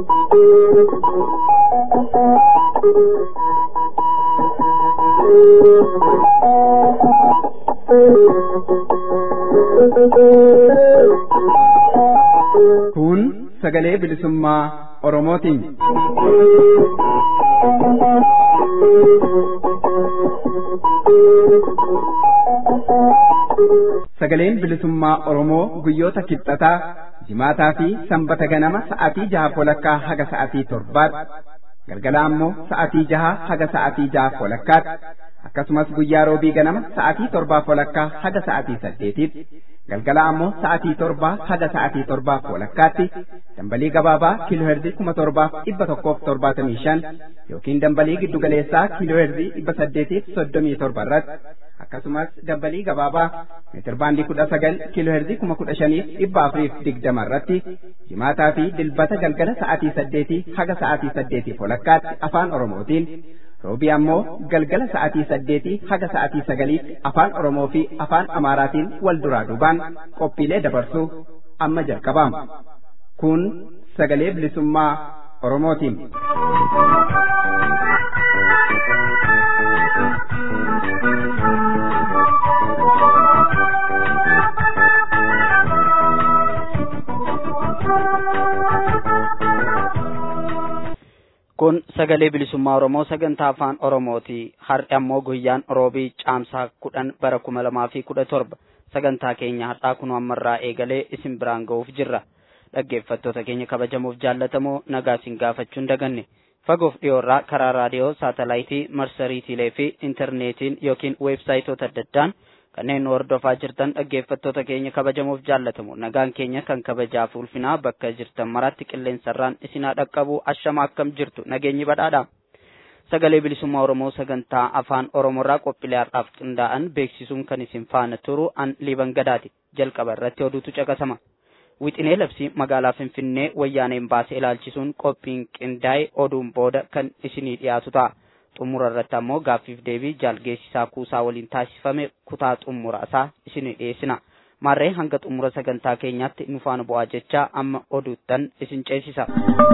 Kun sagalee bilisummaa Oromootiin. Sagaleen bilisummaa Oromoo guyyoota kibxataa jimaataa fi sanbata ganama sa'aatii jaha walakkaa haga sa'aatii torbaatti galgala ammoo sa'aatii jaha haga sa'aatii jaha walakkaatti akkasumas guyyaa roobii ganama sa'aatii torbaa walakkaa haga sa'aatii saddeetitti galgala ammoo sa'aatii torbaa haga sa'aatii torbaa walakkaatti dambalii gabaabaa kiilooherzii kuma torbaaf dhibba tokkoof torbaatamii shan yookiin dambalii giddugaleessaa kiilooherzii dhibba saddeetiif soddomii torba irratti akkasumas dambalii gabaabaa meetirbaandii kudha sagal kiilooherzii kuma kudha shaniif dhibba afuriif digdama irratti jimaataa fi dilbata galgala sa'aatii saddeetii haga sa'aatii saddeetiif walakkaatti afaan oromootiin roobii ammoo galgala sa'aatii saddeetii haga sa'aatii sagaliitti afaan oromoo fi afaan amaaraatiin wal duraa duubaan qophiilee dabarsuu amma jalqabaama kun sagalee bilisummaa oromootiin. kun sagalee bilisummaa oromoo sagantaa afaan oromooti har'i ammoo guyyaan roobii caamsaa kudhan bara kuma lamaa fi kudha torba sagantaa keenya har'aa kun ammarraa eegalee isin biraan ga'uuf jirra dhaggeeffattoota keenya kabajamuuf jaallatamoo nagaa isin gaafachuun daganne fagoof dhiyoorraa karaa raadiyoo saatalaayitii marsariitiilee fi intarneetiin yookiin weebsaayitoota adda addaan kanneen nu hordofaa jirtan dhaggeeffattoota keenya kabajamuuf jaallatamu nagaan keenya kan kabajaaf ulfinaa bakka jirtan maratti qilleensarraan isinaa dhaqqabu ashama akkam jirtu nageenyi badhaadha sagalee bilisummaa oromoo sagantaa afaan oromoorraa qophiilee har'aaf qindaa'an beeksisuun kan isin faana turu an liiban gadaati jalqaba irratti oduutu caqasama wixinee labsii magaalaa finfinnee wayyaaneen baasee ilaalchisuun qophiin qindaa'e oduun booda kan isinii dhiyaatu ta'a xumura irratti ammoo gaaffiif deebii jaalgeessisaa kuusaa waliin taasifame kutaa xumura isaa isinii dhiyeessina maarree hanga xumura sagantaa keenyaatti nu faana bu'aa jechaa amma oduuttan isin ceesisa.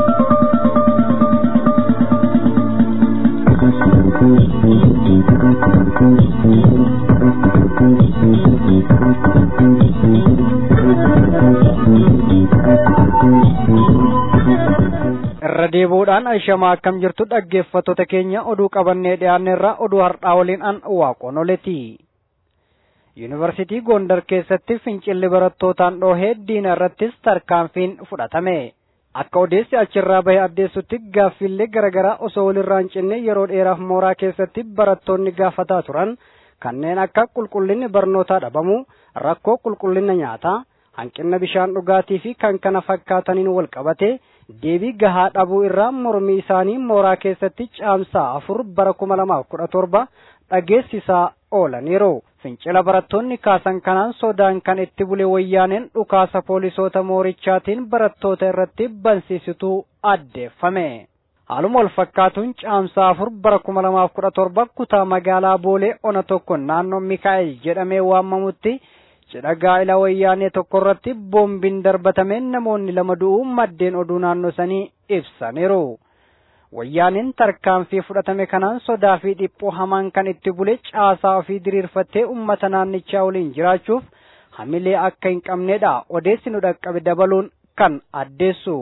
irra deebuudhaan ashamaa akkam jirtu dhaggeeffattoota keenya oduu qabannee dhiyaanne irraa oduu har'aa waliin an waaqoon oleti yuunivarsiitii gondar keessatti fincilli barattootaan dhoohee diina irrattis tarkaanfiin fudhatame akka odeessi achirraa bahe addeessutti gaaffiillee garaagaraa osoo walirraa hin cinne yeroo dheeraaf mooraa keessatti barattoonni gaafataa turan kanneen akka qulqullinni barnootaa dhabamu rakkoo qulqullina nyaataa hanqina bishaan dhugaatii fi kan kana fakkaataniin wal qabate deebii gahaa dhabuu irraa mormii isaanii mooraa keessatti caamsaa afur bara kuma lamaaf kudha torba dhageessisaa oolaniiru. Fincila barattoonni kaasan kanaan sodaan kan itti bule wayyaaneen dhukaasa poolisoota moorichaatiin barattoota irratti bansiisituu addeeffame. Haaluma wal fakkaatuun caamsaa afur bara kuma lamaaf kudha torba kutaa magaalaa Boolee ona tokko naannoo Mikaa'el jedhamee waamamutti cidha gaa'ila wayyaanee tokko irratti boombiin darbatameen namoonni lama du'uu maddeen oduu naannoo sanii ibsaniiru. Wayyaaneen tarkaanfii fudhatame kanaan sodaa fi dhiphoo hamaan kan itti bule caasaa ofii diriirfattee uummata naannichaa waliin jiraachuuf hamilee akka hin qabnedha odeessi nu dhaqqabe dabaluun kan addeessu.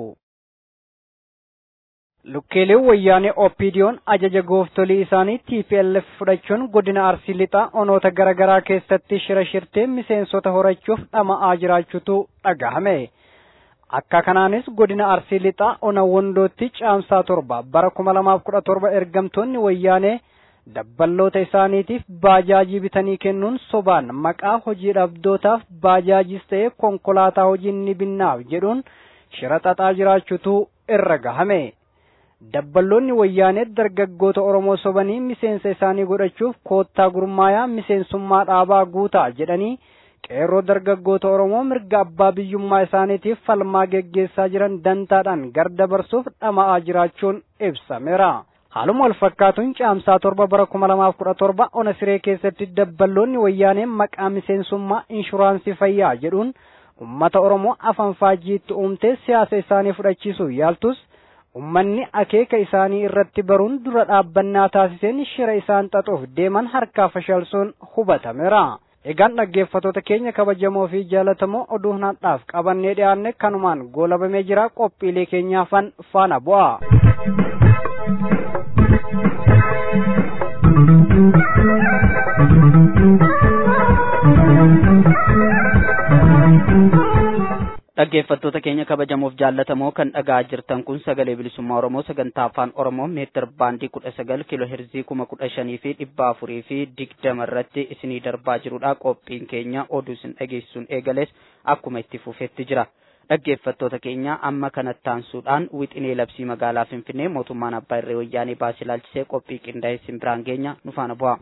Lukkeeleen wayyaanee Oppiidiyoon ajaja gooftolii isaanii TPLF fudhachuun godina Arsii lixaa onoota garaagaraa keessatti shira shirtee miseensota horachuuf dhama'aa jiraachuutu dhagahame. Akka kanaanis godina Arsii lixaa ona wondootti caamsaa torba bara kuma lamaaf kudha torba ergamtoonni wayyaanee dabballoota isaaniitiif baajaajii bitanii kennuun sobaan maqaa hojii dhabdootaaf baajaajis ta'ee konkolaataa hojiin ni binnaaf jedhuun shira xaxaa jiraachuutu irra gahame. dabballoonni wayyaanee dargaggoota Oromoo sobanii miseensa isaanii godhachuuf koottaa gurmaayaa miseensummaa dhaabaa guutaa jedhanii qeerroo dargaggoota Oromoo mirga abbaa biyyummaa isaaniitiif falmaa geggeessaa jiran dantaadhaan gardabarsuuf dhama'aa jiraachuun ibsameera. Haaluma wal fakkaatuun caamsaa torba bara kuma lamaaf kudha torba ona siree keessatti dabballoonni wayyaanee maqaa miseensummaa inshuraansii fayyaa jedhuun uummata Oromoo afaan faajjiitti uumtee siyaasa isaanii fudhachiisuuf yaaltus ummanni akeeka isaanii irratti baruun dura dhaabbannaa taasiseen shira isaan xaxuuf deeman harkaa fashalsuun hubatameera. Egaan dhaggeeffattoota keenya kabajamoo fi jaalatamoo oduu har'aaf qabannee dhiyaanne kanumaan goolabamee jira qophiilee keenyaafan faana bu'a. dhaggeeffattoota keenya kabajamoof jaallatamoo kan dhagaa jirtan kun sagalee bilisummaa oromoo sagantaa afaan oromoo meetir baandii kudha sagal kiiloo herzii kuma kudha shanii fi dhibba afurii fi digdama irratti isinii darbaa jirudha qophiin keenya oduu isin dhageessuun eegales akkuma itti fufetti jira dhaggeeffattoota keenya amma kanatti aansuudhaan wixinee labsii magaalaa finfinnee mootummaan abbaa irree wayyaanee baasii ilaalchisee qophii qindaa'ee isin biraan geenya nu faana bu'a.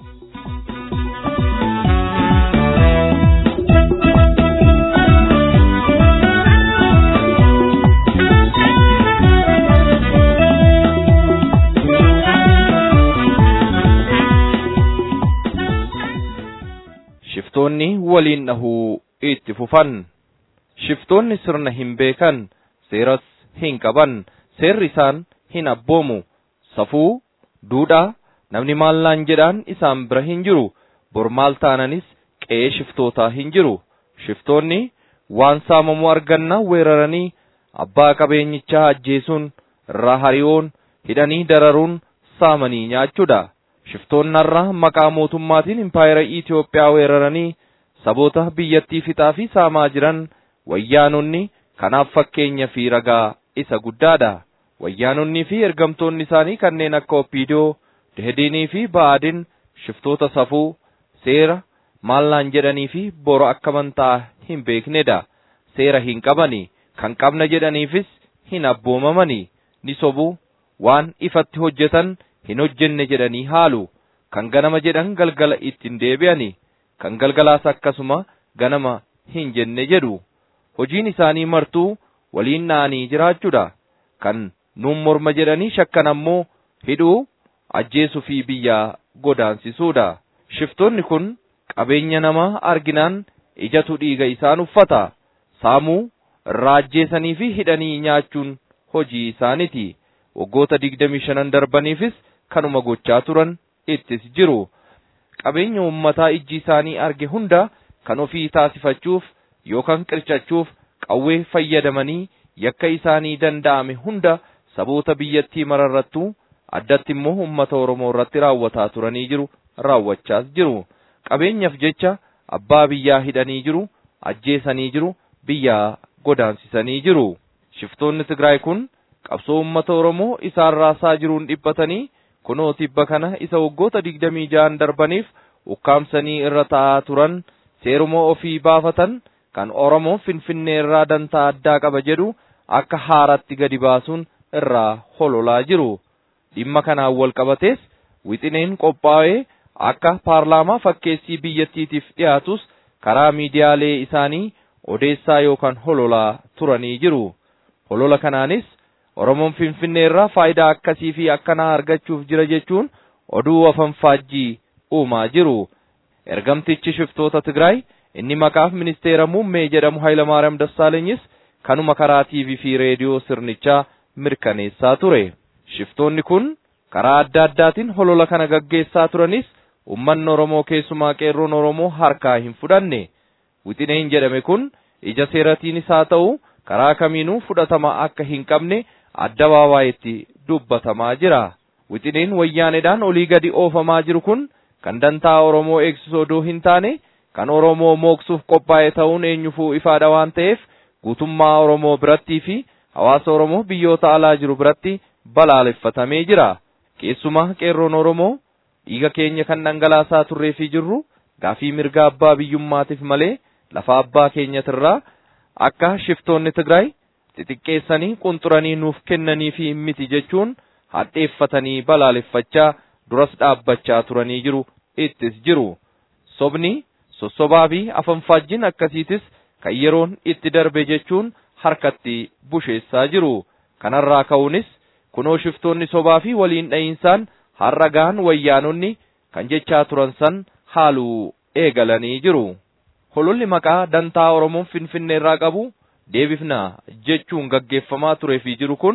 shiftoonni waliin dhahuu itti fufan shiftoonni sirna hin beekan seeras hin qaban seerri isaan hin abboomu safuu duudhaa namni maallaan jedhaan isaan bira hin jiru bor maal taananis qe'ee shiftootaa hin jiru shiftoonni waan saamamuu arganna weeraranii abbaa qabeenyichaa ajjeesuun irraa hariyoon hidhanii dararuun saamanii nyaachuudha shiftoonnarra maqaa mootummaatiin impaayera Itoophiyaa weeraranii saboota biyyattii fixaa fi saamaa jiran wayyaanonni kanaaf fakkeenya fi ragaa isa guddaadha. Wayyaanonnii fi ergamtoonni isaanii kanneen akka Oppiidoo, Dehediinii fi Ba'aadin shiftoota safuu, seera, maallaan jedhanii fi boro akka amantaa hin beeknedha. Seera hin qabani, kan qabna jedhaniifis hin abboomamani, ni sobu, waan ifatti hojjetan hin hojjenne jedhanii haalu kan ganama jedhan galgala ittiin deebi'ani kan galgalaas akkasuma ganama hin jenne jedhu hojiin isaanii martuu waliin na'anii jiraachuudha kan nuun morma jedhanii shakkan ammoo hidhuu ajjeesuu fi biyyaa godaansisuudha shiftoonni kun qabeenya namaa arginaan ijatu dhiiga isaan uffata saamuu irraa ajjeesanii fi hidhanii nyaachuun hojii isaaniti waggoota digdamii shanan darbaniifis kanuma gochaa turan ittis jiru qabeenya ummataa ijji isaanii arge hunda kan ofii taasifachuuf yookaan qircachuuf qawwee fayyadamanii yakka isaanii danda'ame hunda saboota biyyattii mararrattuu addatti immoo ummata oromoo irratti raawwataa turanii jiru raawwachaas jiru qabeenyaaf jecha abbaa biyyaa hidhanii jiru ajjeesanii jiru biyyaa godaansisanii jiru shiftoonni tigraay kun qabsoo ummata oromoo isaan raasaa jiruun dhiphatanii kunoo tibba kana isa waggoota digdamii ja'an darbaniif ukkaamsanii irra taa'aa turan seeruma ofii baafatan kan oromoo finfinnee irraa dantaa addaa qaba jedhu akka haaratti gadi baasuun irraa hololaa jiru dhimma kanaan wal qabatees wixineen qophaa'ee akka paarlaamaa fakkeessii biyyattiitiif dhiyaatus karaa miidiyaalee isaanii odeessaa yookaan hololaa turanii jiru holola kanaanis Oromoon Finfinnee irraa faayidaa akkasii fi akkanaa argachuuf jira jechuun oduu afanfaajjii uumaa jiru. Ergamtichi shiftoota Tigraay inni maqaaf ministeera muummee jedhamu Hayilamaariyaam Dassaalenyi kanuma karaa TV fi reediyoo sirnichaa mirkaneessaa ture. Shiftoonni kun karaa adda addaatiin holola kana gaggeessaa turanis ummanni Oromoo keessumaa qeerroon Oromoo harkaa hin fudhanne. Wixineen jedhame kun ija seeratiinis haa ta'u karaa kamiinuu fudhatama akka hin qabne addabaabaay'itti dubbatamaa jira. Wixineen wayyaaneedhaan olii gadi oofamaa jiru kun kan dantaa Oromoo eegsisu odoo hin taane kan Oromoo mooksuuf qophaa'e ta'uun eenyufuu ifaadha waan ta'eef guutummaa Oromoo birattii fi hawaasa Oromoo biyyoota alaa jiru biratti balaaleffatamee jira. Keessumaa qeerroon Oromoo dhiiga keenya kan dhangalaasaa turree fi jirru gaafii mirga abbaa biyyummaatiif malee lafa abbaa keenyatirraa akka shiftoonni Tigraay xixiqqeessanii qunxuranii nuuf kennanii fi miti jechuun hadheeffatanii balaaleffachaa duras dhaabbachaa turanii jiru ittis jiru. Sobni sossobaa fi afanfaajjiin akkasiitis kan yeroon itti darbe jechuun harkatti busheessaa jiru. Kanarraa ka'uunis kunoo shiftoonni sobaa fi waliin dha'iinsaan har'a gahan wayyaanonni kan jechaa turan san haaluu eegalanii jiru. Hololli maqaa dantaa Oromoon Finfinnee irraa qabu deebifna jechuun gaggeeffamaa turee fi jiru kun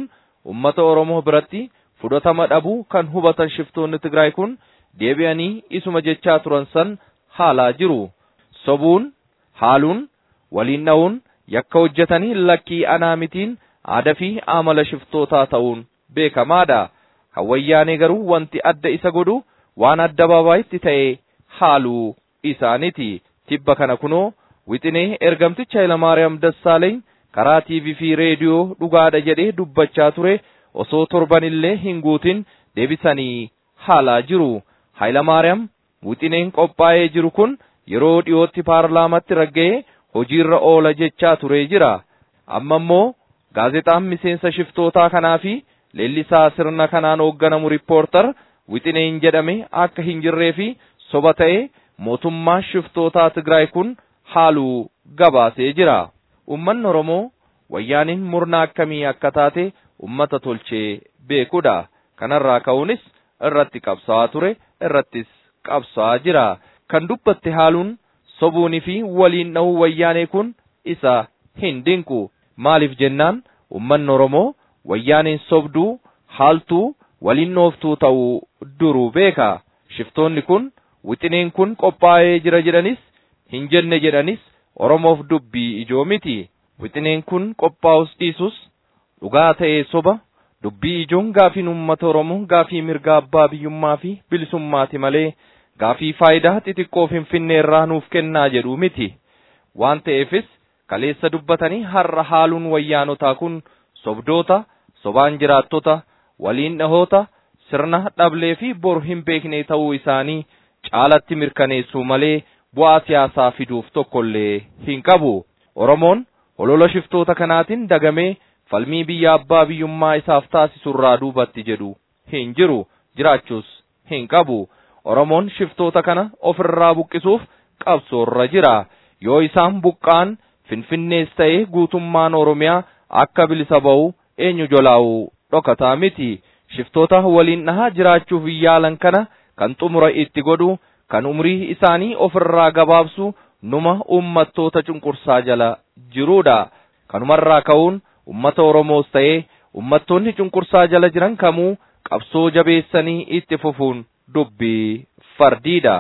ummata Oromoo biratti fudhatama dhabuu kan hubatan shiftoonni Tigraay kun deebi'anii isuma jechaa turan san haalaa jiru. Sobuun, haaluun, waliin dha'uun, yakka hojjetanii lakkii anaa mitiin aadaa fi amala shiftootaa ta'uun beekamaadha. Kan wayyaanee garuu wanti adda isa godhu waan adda baabayitti ta'e haaluu isaaniti. Tibba kana kunoo wixinee ergamticha Hayilamaariyaam Dassaaleeny karaa TV fi reediyoo dhugaadha jedhee dubbachaa ture osoo torbanillee hin guutin deebisanii haalaa jiru. Hayilamaariyaam wixineen qophaa'ee jiru kun yeroo dhiyootti paarlaamatti ragga'ee hojiirra oola jechaa ture jira. Amma immoo gaazexaan miseensa shiftootaa kanaa fi leellisaa sirna kanaan hoogganamu riippoortar wixineen jedhame akka hin jirree fi soba ta'e mootummaa shiftootaa Tigraay kun haaluu gabaasee jira. Uummanni Oromoo wayyaaniin murna akkamii akka taate ummata tolchee beekudha. Kanarraa ka'uunis irratti qabsaa'aa ture irrattis qabsaa'aa jira. Kan dubbatte haaluun sobuunii fi waliin dha'uu wayyaanee kun isa hin dinqu. Maaliif jennaan uummanni Oromoo wayyaaneen sobduu haaltuu waliin dhooftuu ta'uu duruu beeka. Shiftoonni kun wixineen kun qophaa'ee jira jedhanis hin jenne jedhanis Oromoof dubbii ijoo miti. Wixineen kun qophaa'us dhiisus dhugaa ta'ee soba dubbii ijoon gaafiin uummata Oromoo gaafii mirga abbaa biyyummaa fi bilisummaati malee gaafii faayidaa xixiqqoo finfinnee irraa nuuf kennaa jedhu miti. Waan ta'eefis kaleessa dubbatanii har'a haaluun wayyaanotaa kun sobdoota, sobaan jiraattota, waliin dhahoota, sirna dhablee fi bor hin beekne ta'uu isaanii caalatti mirkaneessuu malee bu'aa siyaasaa fiduuf tokkollee hin qabu. Oromoon holola shiftoota kanaatiin dagamee falmii biyya abbaa biyyummaa isaaf taasisurraa duubatti jedhu hin jiru jiraachuus hin qabu. Oromoon shiftoota kana ofirraa buqqisuuf qabsoorra jira. Yoo isaan buqqaan finfinnees ta'ee guutummaan Oromiyaa akka bilisa ba'u eenyu jolaa'u dhokataa miti. Shiftoota waliin dhahaa jiraachuuf yaalan kana kan xumura itti godhu kan umrii isaanii ofirraa gabaabsu numa ummattoota cunqursaa jala jirudha. Kanumarraa ka'uun ummata Oromoos ta'ee ummattoonni cunqursaa jala jiran kamuu qabsoo jabeessanii itti fufuun dubbii fardiidha.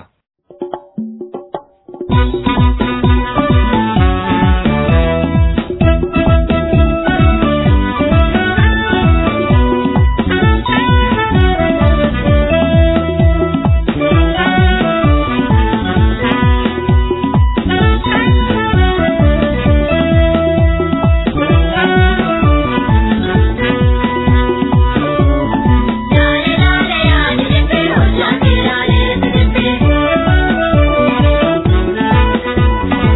Thank you.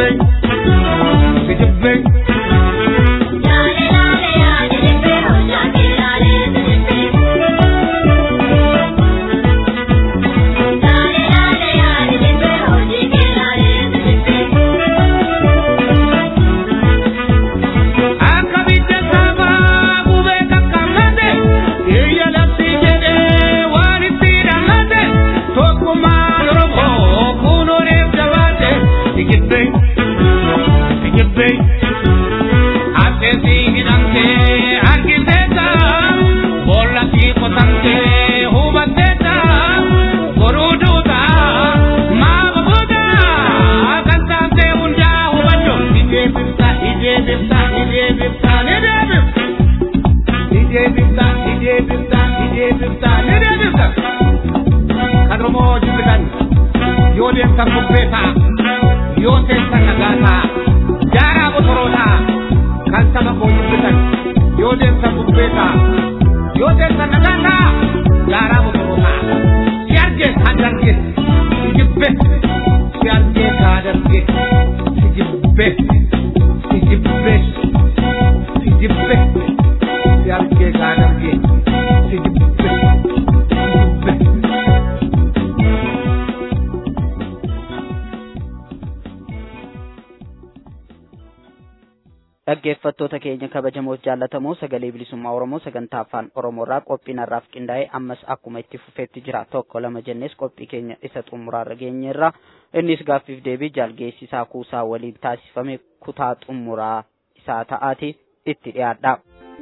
dhaggeeffattoota keenya kabajamoof jaallatamoo sagalee bilisummaa oromoo sagantaa afaan oromoorraa qophiin har'aaf qindaa'e ammas akkuma itti fufeetti jira tokko lama jennes qophii keenya isa xumuraarra geenyeerra innis gaaffiif deebii jaalgeessisaa kuusaa waliin taasifame kutaa xumuraa isaa ta'aati itti dhiyaadha.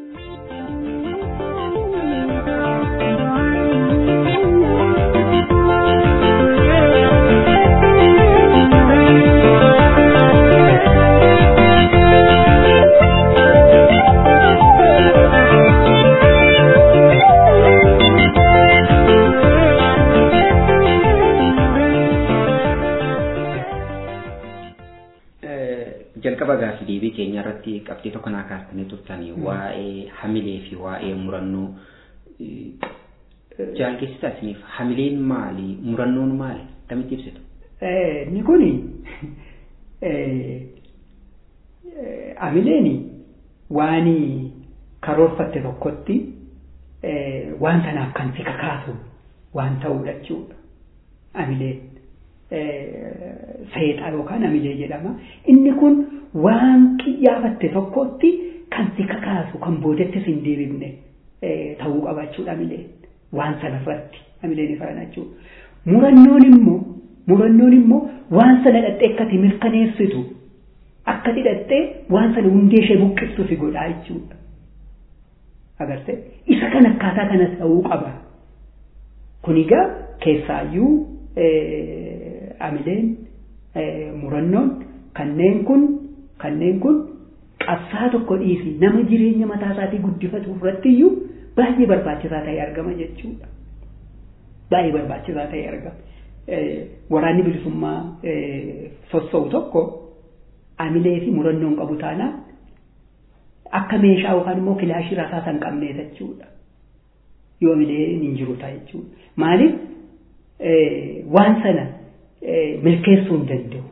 jalqaba gaaffii deebii keenya irratti qabxii tokko naa kaastanii turtanii waa'ee hamilee fi waa'ee murannoo jaalgeessisaa isiniif hamileen maali murannoon maali kamitti ibsitu? Inni kuni hamileen waan karoorfatte tokkotti waan sanaaf kan si kakaasu waan ta'uudha jechuudha. Hamileen. seexaa yookaan hamilee jedhama. Inni kun waan qiyyaafatte tokkotti kan si kakaasu kan boodatti si hin deebifne ta'uu qaba jechuudha hamileen. Waan sanarratti hamileen ifaan jechuudha. Murannoon immoo murannoon immoo waan sana dhattee akkati mirkaneessitu akka hidhattee waan sana hundee ishee buqqiftu si godhaa jechuudha. Agartee isa kan akkaataa kanas ta'uu qaba. Kun egaa keessaayyuu hamileen murannoon kanneen kun kanneen kun qabsaa tokko dhiisi nama jireenya mataa isaatii guddifatu irratti iyyuu baay'ee barbaachisaa ta'e argama jechuudha. Baay'ee barbaachisaa ta'e argama. Waraanni bilisummaa sossoo'u tokko hamilee fi murannoon qabu taanaan akka meeshaa yookaan immoo kilaashii rasaasa hin qabnee jechuudha. Yoo hamilee hin jiru ta'a jechuudha. Maaliif waan sana milkeessuu hin danda'u.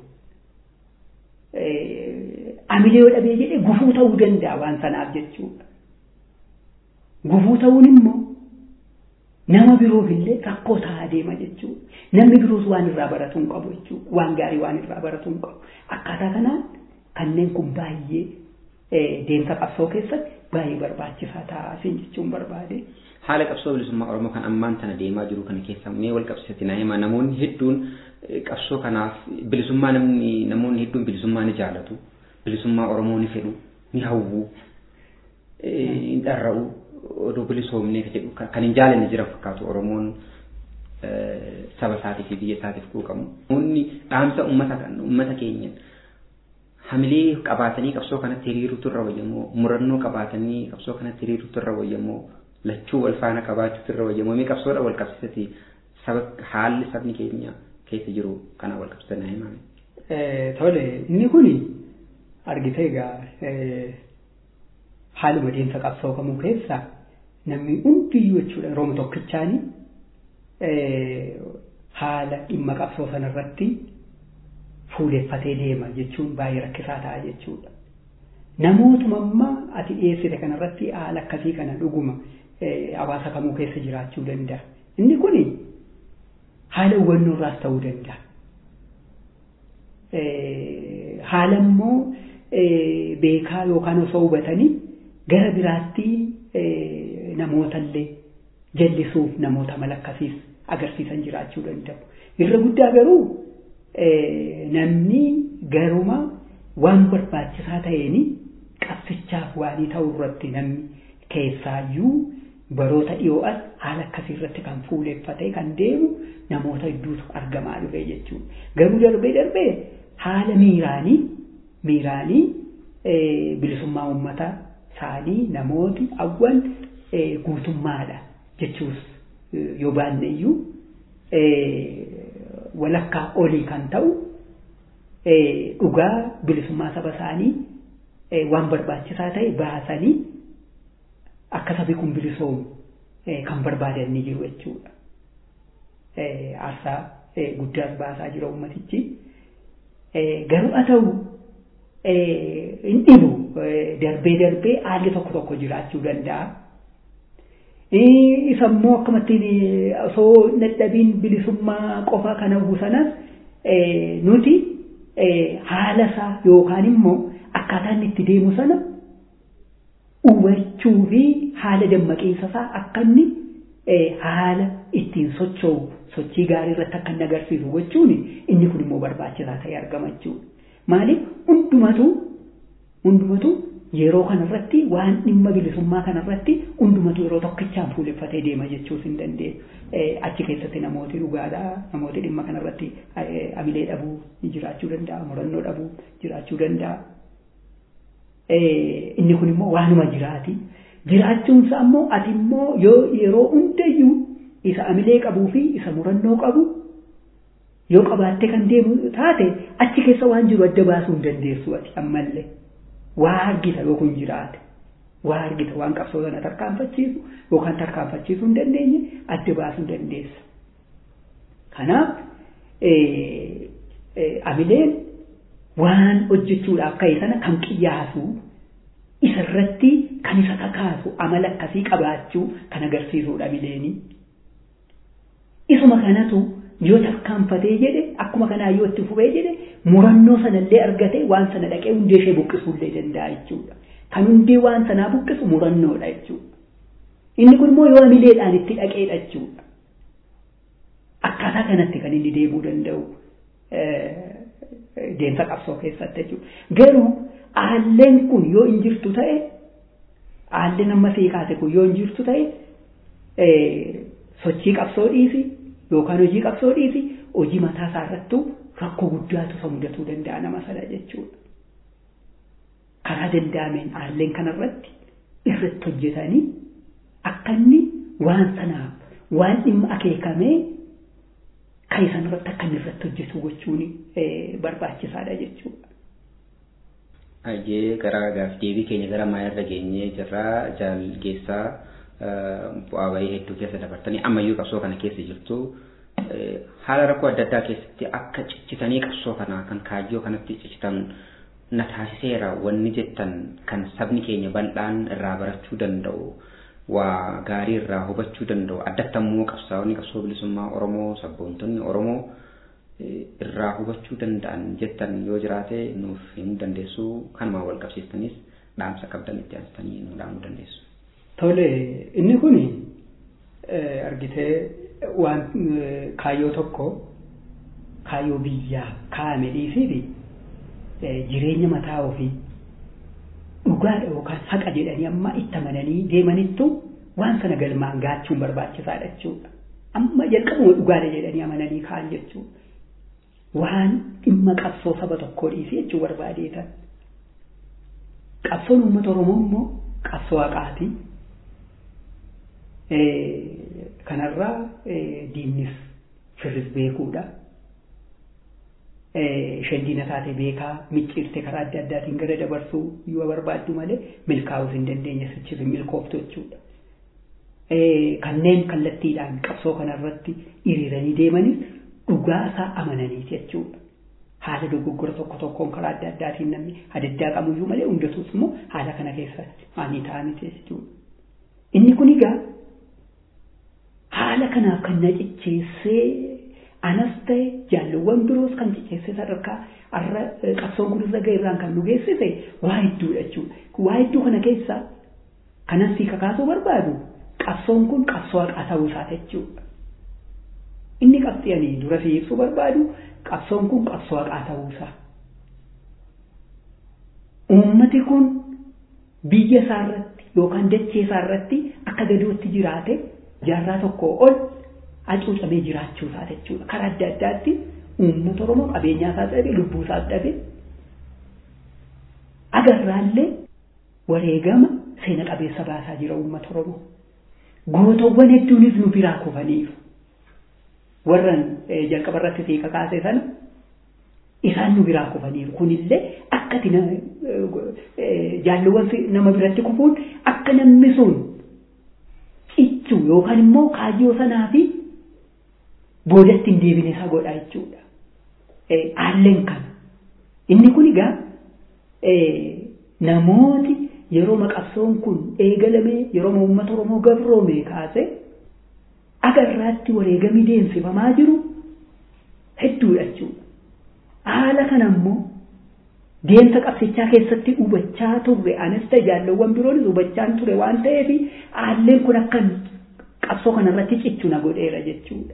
Hamilee yoo dhabee jedhee gufuu ta'uu danda'a waan sanaaf jechuudha. Gufuu ta'uun immoo nama biroof illee rakkoo ta'aa deema jechuudha. Namni biroos waan irraa baratu hin qabu jechuudha. Waan gaarii waan irraa baratu hin qabu. Akkaataa kanaan kanneen kun baay'ee deemsa qabsoo keessatti baay'ee barbaachisaa ta'aa jechuun barbaade. haala qabsoo bilisummaa oromoo kan ammaan tana deemaa jiru kana keessa mee wal qabsiisatti naa hima namoonni hedduun qabsoo kanaaf bilisummaa namni namoonni hedduun bilisummaa ni jaalatu bilisummaa oromoo ni fedhu ni hawwu hin dharra'u odoo bilisoomnee jedhu kan hin jaalanne jira fakkaatu oromoon saba isaatii fi biyya isaatiif quuqamu namoonni dhaamsa ummata ummata keenya hamilee qabaatanii qabsoo kanatti hiriiruutu irra wayyamoo murannoo qabaatanii qabsoo kanatti hiriiruutu irra wayyamoo lachuu wal faana qabaachuutu irra wayyamoo mee qabsoodha wal qabsiisati saba haalli sabni keenya keessa jiru kana wal qabsiisan naa himame. Tole inni kuni argitee egaa haaluma deemsa qabsoo kamuu keessa namni hundiyyuu jechuudha yeroo tokkichaani haala dhimma qabsoo sanarratti fuuleffatee deema jechuun baay'ee rakkisaa ta'a jechuudha. Namootuma ammaa ati dhiyeessite kanarratti haala akkasii kana dhuguma hawaasa kamuu keessa jiraachuu danda'a. Inni kun haala hubannoo irraas ta'uu danda'a. Haala immoo beekaa yookaan osoo hubatanii gara biraatti namootallee jallisuuf namoota mala akkasiis agarsiisan jiraachuu danda'u. Irra guddaa garuu namni garuma waan barbaachisaa ta'een qabsichaaf waanii ta'uu irratti namni keessaayyuu baroota dhiyoo as haala akkasii irratti kan fuuleffatee kan deemu namoota hedduutu argamaa dhufe jechuudha. Garuu darbee darbee haala miiraanii miiraanii bilisummaa uummataa isaanii namooti awwan guutummaadha jechuus yoo baanne iyyuu walakkaa olii kan ta'u dhugaa bilisummaa saba isaanii waan barbaachisaa ta'e baasanii akka sabi kun bilisoomu kan barbaadan ni jiru jechuudha. Aarsaa guddaas baasaa jira uummatichi. Garuu haa ta'u hin dhibu darbee darbee haalli tokko tokko jiraachuu danda'a. Isa immoo akkamittiin osoo dadhabiin bilisummaa qofa kana hawwu sanas nuti haala isaa yookaan immoo akkaataan itti deemu sana hubachuu fi haala dammaqiinsa isaa akka inni haala ittiin socho'u sochii gaarii irratti akka inni agarsiisu gochuun inni kun immoo barbaachisaa ta'e argama jechuudha. Maaliif hundumatu hundumatu yeroo kanarratti waan dhimma bilisummaa kanarratti hundumatu yeroo tokkichaan fuuleffatee deema jechuus hin dandeenyu. Achi keessatti namooti dhugaadhaa namooti dhimma kanarratti amilee dhabuu jiraachuu danda'a murannoo dhabuu jiraachuu danda'a. Inni kun immoo waanuma jiraati. Jiraachuunsa ammoo ati immoo yoo yeroo hundayyuu isa amilee qabuu fi isa murannoo qabu yoo qabaattee kan deemu taate achi keessa waan jiru adda baasuu hin dandeessu ati ammallee. waa argita yoo kun jiraate waa argita waan qabsoo sana tarkaanfachiisu yookaan tarkaanfachiisuu hin dandeenye adda baasuu dandeessa. Kanaaf amileen waan hojjechuudhaaf ka'e sana kan qiyyaasu isarratti kan isa kakaasu amala akkasii qabaachuu kan agarsiisudha amileenii. Isuma kanatu yoo tarkaanfatee jedhe akkuma kanaa yoo itti fufee jedhe murannoo sanallee argatee waan sana dhaqee hundee ishee buqqisuullee danda'a jechuudha. Kan hundee waan sanaa buqqisu murannoodha jechuudha. Inni kun immoo yoo amileedhaan itti dhaqeedha jechuudha. Akkaataa kanatti kan inni deemuu danda'u deemsa qabsoo keessatti jechuudha. Garuu aalleen kun yoo hin jirtu ta'e aalleen amma seekaate kun yoo hin jirtu ta'e sochii qabsoo dhiisi yookaan hojii qabsoo dhiisi hojii mataa isaa irrattuu rakkoo guddaatu isa mudatuu danda'a nama sana jechuudha. Karaa danda'ameen aalleen kanarratti irratti hojjetanii akka inni waan sanaaf waan dhimma akeekamee kan isaan irratti akka inni irratti hojjetu gochuun barbaachisaadha jechuudha. Hayyee gara gaaf deebii keenya gara maayirra geenyee jirra jaalgeessaa bu'aa bahii hedduu keessa dabartanii ammayyuu qabsoo kana keessa jirtu haala rakkoo adda addaa keessatti akka cichitanii qabsoo kana kan kaayyoo kanatti ciccitan na taasiseera wanni jettan kan sabni keenya bal'aan irraa barachuu danda'u waa gaarii irraa hubachuu danda'u addatti ammoo qabsaa'onni qabsoo bilisummaa Oromoo sabboontonni Oromoo irraa hubachuu danda'an jettan yoo jiraate nuuf himuu dandeessu kanumaan wal qabsiistanis dhaamsa qabdan itti aansitanii nu dhaamuu dandeessu. Tole inni kun argitee waan kaayyoo tokko kaayyoo biyyaa kaa'ame dhiisiiti jireenya mataa ofii dhugaadha yookaan haqa jedhanii amma itti amananii deemanittu waan sana galmaan gaachuun barbaachisaadha jechuudha. Amma jalqabuma dhugaadha jedhanii amananii ka'an jechuudha. Waan dhimma qabsoo saba tokkoo dhiisi jechuu barbaadeetan. Qabsoon uummata Oromoo immoo qabsoo haqaati. kanarraa diinnis firris beekuudha. Isheen diina taate beekaa micciirte karaa adda addaatiin gara dabarsuu yoo barbaaddu malee milkaa'uus hin dandeenye sichis milkooftu jechuudha. Kanneen kallattiidhaan qabsoo kanarratti hiriiranii deemanis dhugaa isaa amananii jechuudha. haala dogoggora tokko tokkoon karaa adda addaatiin namni adaddaa qabuyyuu malee hundatuus immoo haala kana keessa ani ta'anii jechuudha. Inni kun egaa haala kanaaf kan na cicceessee anas ta'e jaalluwwan biroos kan cicceessee sadarkaa har'a qabsoon kun irra ga'eerraan kan nu geessise waa hedduudha jechuudha. Waa hedduu kana keessa kanas si kakaasuu barbaadu qabsoon kun qabsoo haqaa ta'uu isaa jechuudha. Inni qabxii dura si ibsuu barbaadu qabsoon kun qabsoo haqaa ta'uu isaa. Uummati kun biyya isaa irratti yookaan dachee isaa irratti akka gadootti jiraate jaarraa tokkoo ol hacuucamee jiraachuu isaa jechuudha. Karaa adda addaatti uummata Oromoo qabeenyaa isaa dhabe lubbuu isaa dhabe agarraallee wareegama seena qabeessa baasaa jira uummata Oromoo. Gootowwan hedduunis nu biraa kufaniiru. Warran jalqaba irratti seeqa kaase sana isaan nu biraa kufaniiru. Kunillee akkati jaalluwwan nama biratti kufuun akka namni sun cichuu yookaan immoo kaayyoo sanaa fi boodatti hin deebine isa godha jechuudha. Haalleen kana. Inni kun egaa namooti yeroo qabsoon kun eegalamee yeroo uummata Oromoo gabroome kaase agarraatti wareegamni deemsifamaa jiru hedduudha jechuudha. Haala kana immoo deemsa qabsichaa keessatti hubachaa turre anis ta'e jaallawwan biroonis hubachaan ture waan ta'eef haalleen kun akka qabsoo kanarratti cichu na godheera jechuudha.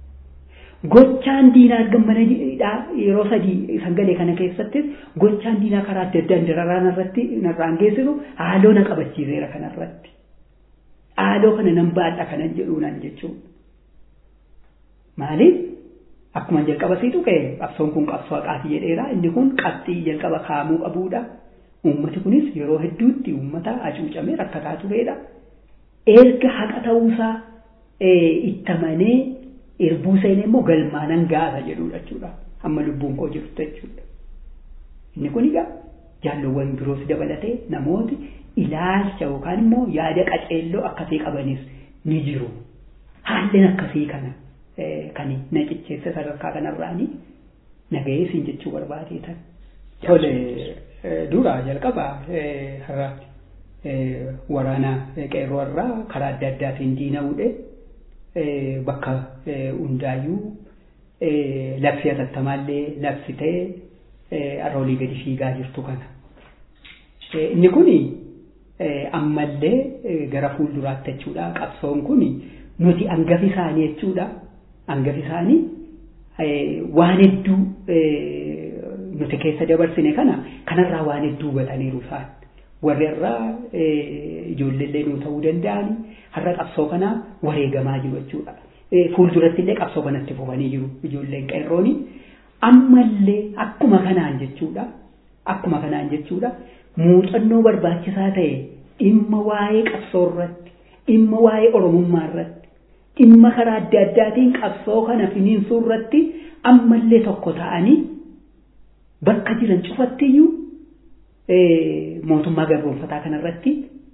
Gochaan diinaa gammana yeroo sadii sagalee kana keessattis gochaan diinaa karaa adda addaan dararaan irratti narraan geessisu haaloo na qabachiiseera kanarratti. Haaloo kana nan baadha kanan jedhuunan jechuudha. Maaliif? Akkuma jalqaba siitu ka'e qabsoon kun qabsoo haqaati jedheera inni kun qabxii jalqaba kaa'amuu qabuudha. Uummati kunis yeroo hedduutti uummata hacuucamee rakkataa turedha. Erga haqa ta'uusaa itti amanee erbuu seenee immoo galmaanan gaasa jedhudha jechuudha. Amma lubbuun koo jirtu jechuudha. Inni kun egaa jaallowwan biroos dabalatee namooti ilaalcha yookaan immoo yaada qaceelloo akkasii qabanis ni jiru. Haalleen akkasii kana kan na cicceesse sadarkaa kanarraani nagahee siin jechuu barbaadeetan. Tole dura jalqaba har'a waraana qeerroo irraa karaa adda addaatiin diina'uudhe bakka hundaayyuu labsii atattamaallee labsitee aroolii gadi fiigaa jirtu kana. Inni kun ammallee gara fuulduraatti jechuudha. Qabsoon kun nuti hangafi isaanii jechuudha. Hangafi isaanii waan hedduu nuti keessa dabarsine kana kanarraa waan hedduu hubataniiru isaan. Warri irraa ijoolleellee nuu ta'uu danda'ani har'a qabsoo kanaa wareegamaa jiru jechuudha. Fuulduratti illee qabsoo kanatti fufanii jiru ijoolleen qeerrooni. Ammallee akkuma kanaan jechuudha. Akkuma kanaan jechuudha. Muuxannoo barbaachisaa ta'e dhimma waa'ee qabsoo irratti, dhimma waa'ee Oromummaa irratti, dhimma karaa adda addaatiin qabsoo kana finiinsuu irratti ammallee tokko ta'anii bakka jiran cufattiyyuu mootummaa gabroonfataa kanarratti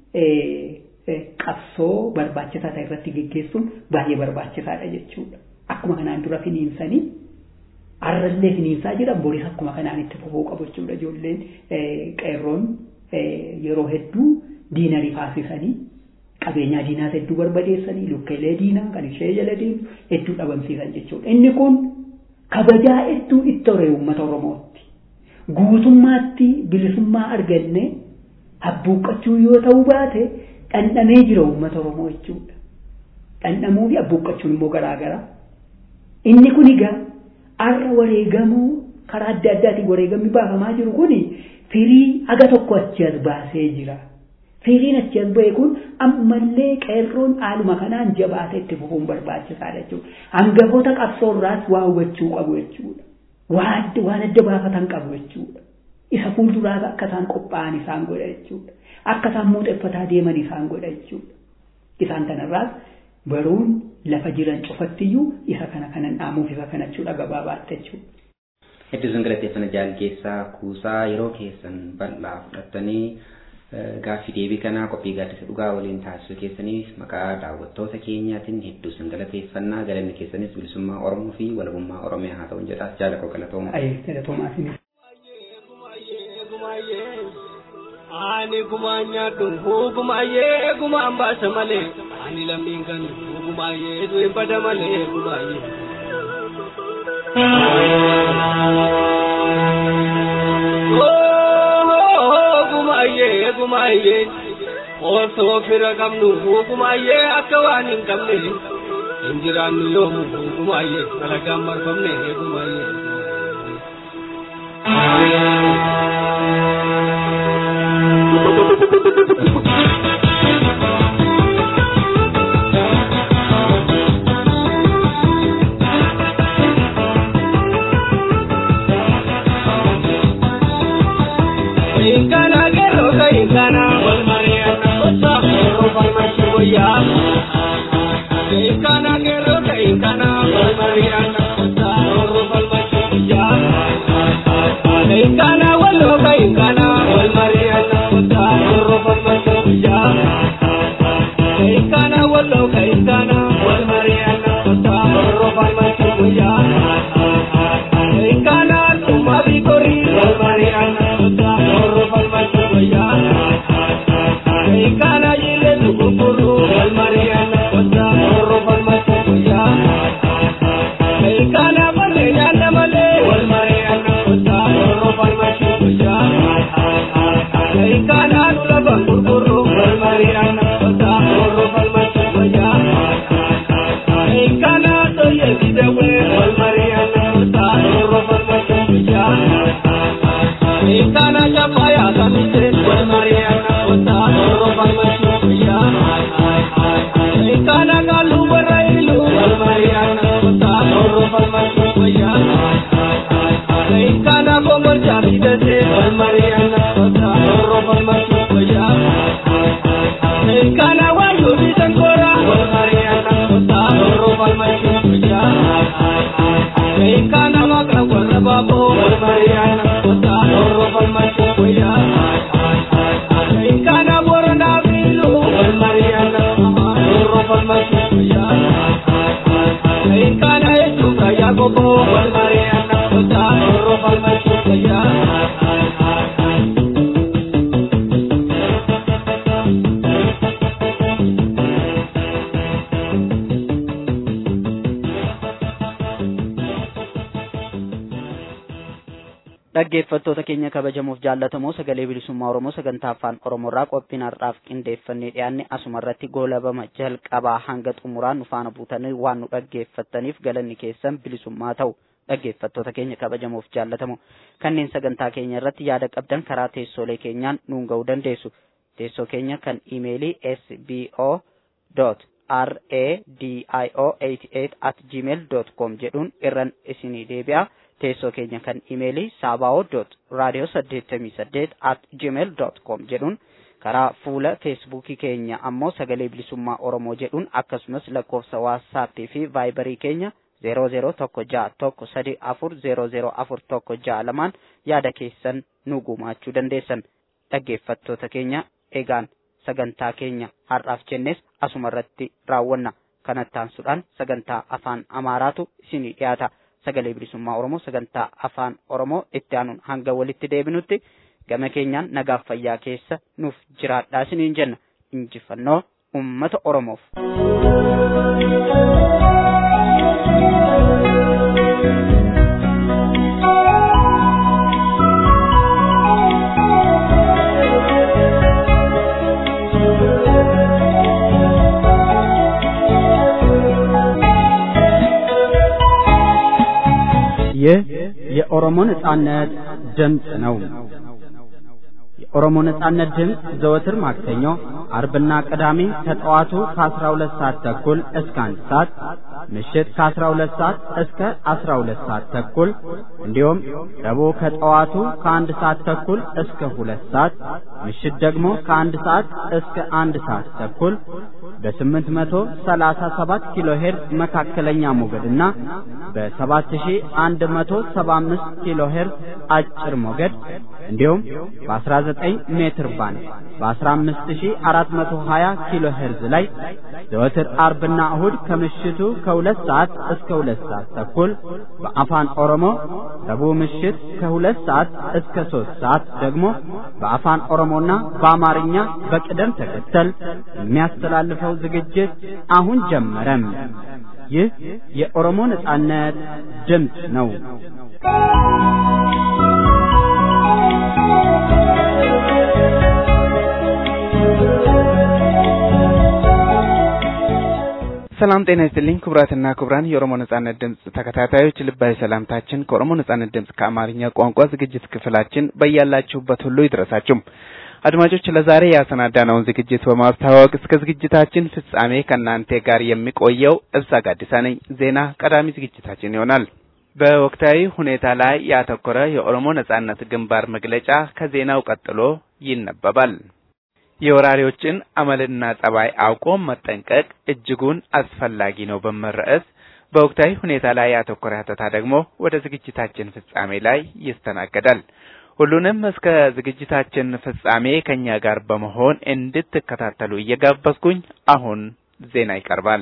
qabsoo barbaachisaa ta'e irratti geggeessuun baay'ee barbaachisaadha jechuudha. Akkuma kanaan dura finiinsanii har'allee finiinsaa jiran boris akkuma kanaan itti fufuu qabu jechuudha ijoolleen qeerroon yeroo hedduu diina rifaasisanii qabeenyaa diinaas hedduu barbadeessanii lukkeelee diinaa kan ishee jala deemu hedduu dhabamsiisan jechuudha. Inni kun kabajaa hedduu itti horee uummata Oromootti. Guutummaatti bilisummaa arganne abbuuqqachuu yoo ta'uu baate dhandhamee jira uummata Oromoo jechuudha. Dhandhamuu fi abbuuqqachuun immoo garaagara. Inni kun egaa har'a wareegamuu karaa adda addaatiin wareegamni baafamaa jiru kun firii haga tokko achi as baasee jira. Firiin achi as ba'e kun ammallee qeerroon haaluma kanaan jabaatee itti fufuun barbaachisaadha jechuudha. Hangafoota qabsoo irraas waa hubachuu qabu jechuudha. Waan adda baafatan qabu jechuudha. Isa fuulduraas akka isaan qophaa'an isaan godha jechuudha. Akka isaan muuxeffataa deeman isaan godha jechuudha. Isaan kanarraas baruun lafa jiran cufattiyyuu isa kana kanan dhaamuuf isa kana jechuudha gabaabaatti jechuudha. Hedduu isin galateeffana jaalgeessaa kuusaa yeroo keessan bal'aa fudhattanii gaaffii deebii kanaa qophii gaaddisa dhugaa waliin taasisuu keessaniif maqaa daawwattoota keenyaatiin hedduu sin galateeffannaa galanni keessanis bilisummaa Oromoo fi walabummaa Oromiyaa haa ta'u jedhaas jaala koo galatooma. Galatoomaa isinis. Ani gumaa nyaadhu gumaayee gumaan baasa malee ani lammiin kan gumaayee du'e bada malee gumaayee. Gumaayee gumaayee osoo fira qabnu gumaayee akka waan hin qabne hin jiraannu yoomu gumaayee alagaan marfamne gumaayee. Inkana gero ka inkana wal mariana kota gero wal machuya. Inkana gero ka inkana wal mariana kota gero wal machuya. Inkana walo ka inkana wal mariana kota gero wal machuya. Inkana walo ka inkana wal mariana kota gero wal machuya. Inkana tuma bikori wal mariana kota gero wal machuya. Inkana yile tukukuru wal mariana kota gero wal machuya. Inkana male yana male wal mariana kota gero wal machuya. Inkana nula bangurkuru wal mariana kota gero wal machuya. Inkana toye kidawe wal mariana kota gero wal machuya. Inkana chapaya kamite wal mariana kota gero wal machuya. Inkana kalu barailu wal mariana kota gero wal machuya. Inkana kongor jamidate wal mariana kota gero wal machuya. Inkana wayu bitankora wal mariana kota gero wal machuya. Inkana makra warra babo wal mariana kota gero wal machuya. Inkana borona bilu wal mariana gero wal machuya. Inkana echuka yagobo wal mariana kota gero wal machuya. dhaggeeffattoota keenya kabajamuuf jaallatamoo sagalee bilisummaa oromoo sagantaa afaan oromoorraa qophiin har'aaf qindeeffannee dhiyaanne asuma irratti goolabama jalqabaa hanga xumuraan nu faana buutanii waan nu dhaggeeffattaniif galanni keessan bilisummaa ta'u dhaggeeffattoota keenya kabajamuuf jaallatamoo kanneen sagantaa keenya irratti yaada qabdan karaa teessoolee keenyaan nuun ga'uu dandeessu teessoo keenya kan imeelii sbo radio88 at gmail com jedhuun irran isinii deebi'a. teessoo keenya kan imeelii saaba'oo dot raadiyoo saddeettamii saddeet at gmail dot com jedhuun karaa fuula feesbuukii keenya ammoo sagalee bilisummaa oromoo jedhuun akkasumas lakkoofsa waatsaappii fi vaayibarii keenya zeeroo zeeroo tokko ja'a tokko sadi afur zeeroo zeeroo afur tokko ja'a lamaan yaada keessan nu gumaachuu dandeessan dhaggeeffattoota keenya egaan sagantaa keenya har'aaf jennes asuma irratti raawwanna kanattaansuudhaan sagantaa afaan amaaraatu isinii dhiyaata. sagalee bilisummaa oromoo sagantaa afaan oromoo itti aanuun hanga walitti deebinutti gama keenyaan nagaaf fayyaa keessa nuuf jiraadhaa isiniin jenna injifannoo ummata oromoof. ይህ የኦሮሞ ነጻነት ድምፅ ነው። የኦሮሞ ነጻነት ድምፅ ዘወትር ማክሰኞ፣ አርብና ቅዳሜ ከጠዋቱ ከ12 ሰዓት ተኩል እስከ አንድ ሰዓት ምሽት ከ12 ሰዓት እስከ 12 ሰዓት ተኩል እንዲሁም ረቡዕ ከጠዋቱ ከአንድ ሰዓት ተኩል እስከ ሁለት ሰዓት ምሽት ደግሞ ከአንድ ሰዓት እስከ አንድ ሰዓት ተኩል በ837 ኪሎ ሄርዝ መካከለኛ ሞገድና በ7175 ኪሎ ሄርዝ አጭር ሞገድ እንዲሁም በ19 ሜትር ባንድ በ15420 ኪሎ ሄርዝ ላይ ዘወትር አርብና እሁድ ከምሽቱ ከሁለት ሰዓት እስከ ሁለት ሰዓት ተኩል በአፋን ኦሮሞ ረቡዕ ምሽት ከሁለት ሰዓት እስከ ሶስት ሰዓት ደግሞ በአፋን ኦሮሞና በአማርኛ በቅደም ተከተል የሚያስተላልፈው ዝግጅት አሁን ጀመረም። ይህ የኦሮሞ ነጻነት ድምፅ ነው። ሰላም ጤና ይስጥልኝ ክቡራትና ክቡራን የኦሮሞ ነጻነት ድምፅ ተከታታዮች ልባዊ ሰላምታችን ከኦሮሞ ነጻነት ድምፅ ከአማርኛ ቋንቋ ዝግጅት ክፍላችን በያላችሁበት ሁሉ ይድረሳችሁ። አድማጮች ለዛሬ ያሰናዳነውን ዝግጅት በማስተዋወቅ እስከ ዝግጅታችን ፍጻሜ ከእናንተ ጋር የሚቆየው እብሳ ጋዲሳ ነኝ። ዜና ቀዳሚ ዝግጅታችን ይሆናል። በወቅታዊ ሁኔታ ላይ ያተኮረ የኦሮሞ ነጻነት ግንባር መግለጫ ከዜናው ቀጥሎ ይነበባል። የወራሪዎችን አመልና ጸባይ አውቆ መጠንቀቅ እጅጉን አስፈላጊ ነው በሚል ርዕስ በወቅታዊ ሁኔታ ላይ ያተኮረ ሀተታ ደግሞ ወደ ዝግጅታችን ፍጻሜ ላይ ይስተናገዳል። ሁሉንም እስከ ዝግጅታችን ፍጻሜ ከኛ ጋር በመሆን እንድትከታተሉ እየጋበዝኩኝ አሁን ዜና ይቀርባል።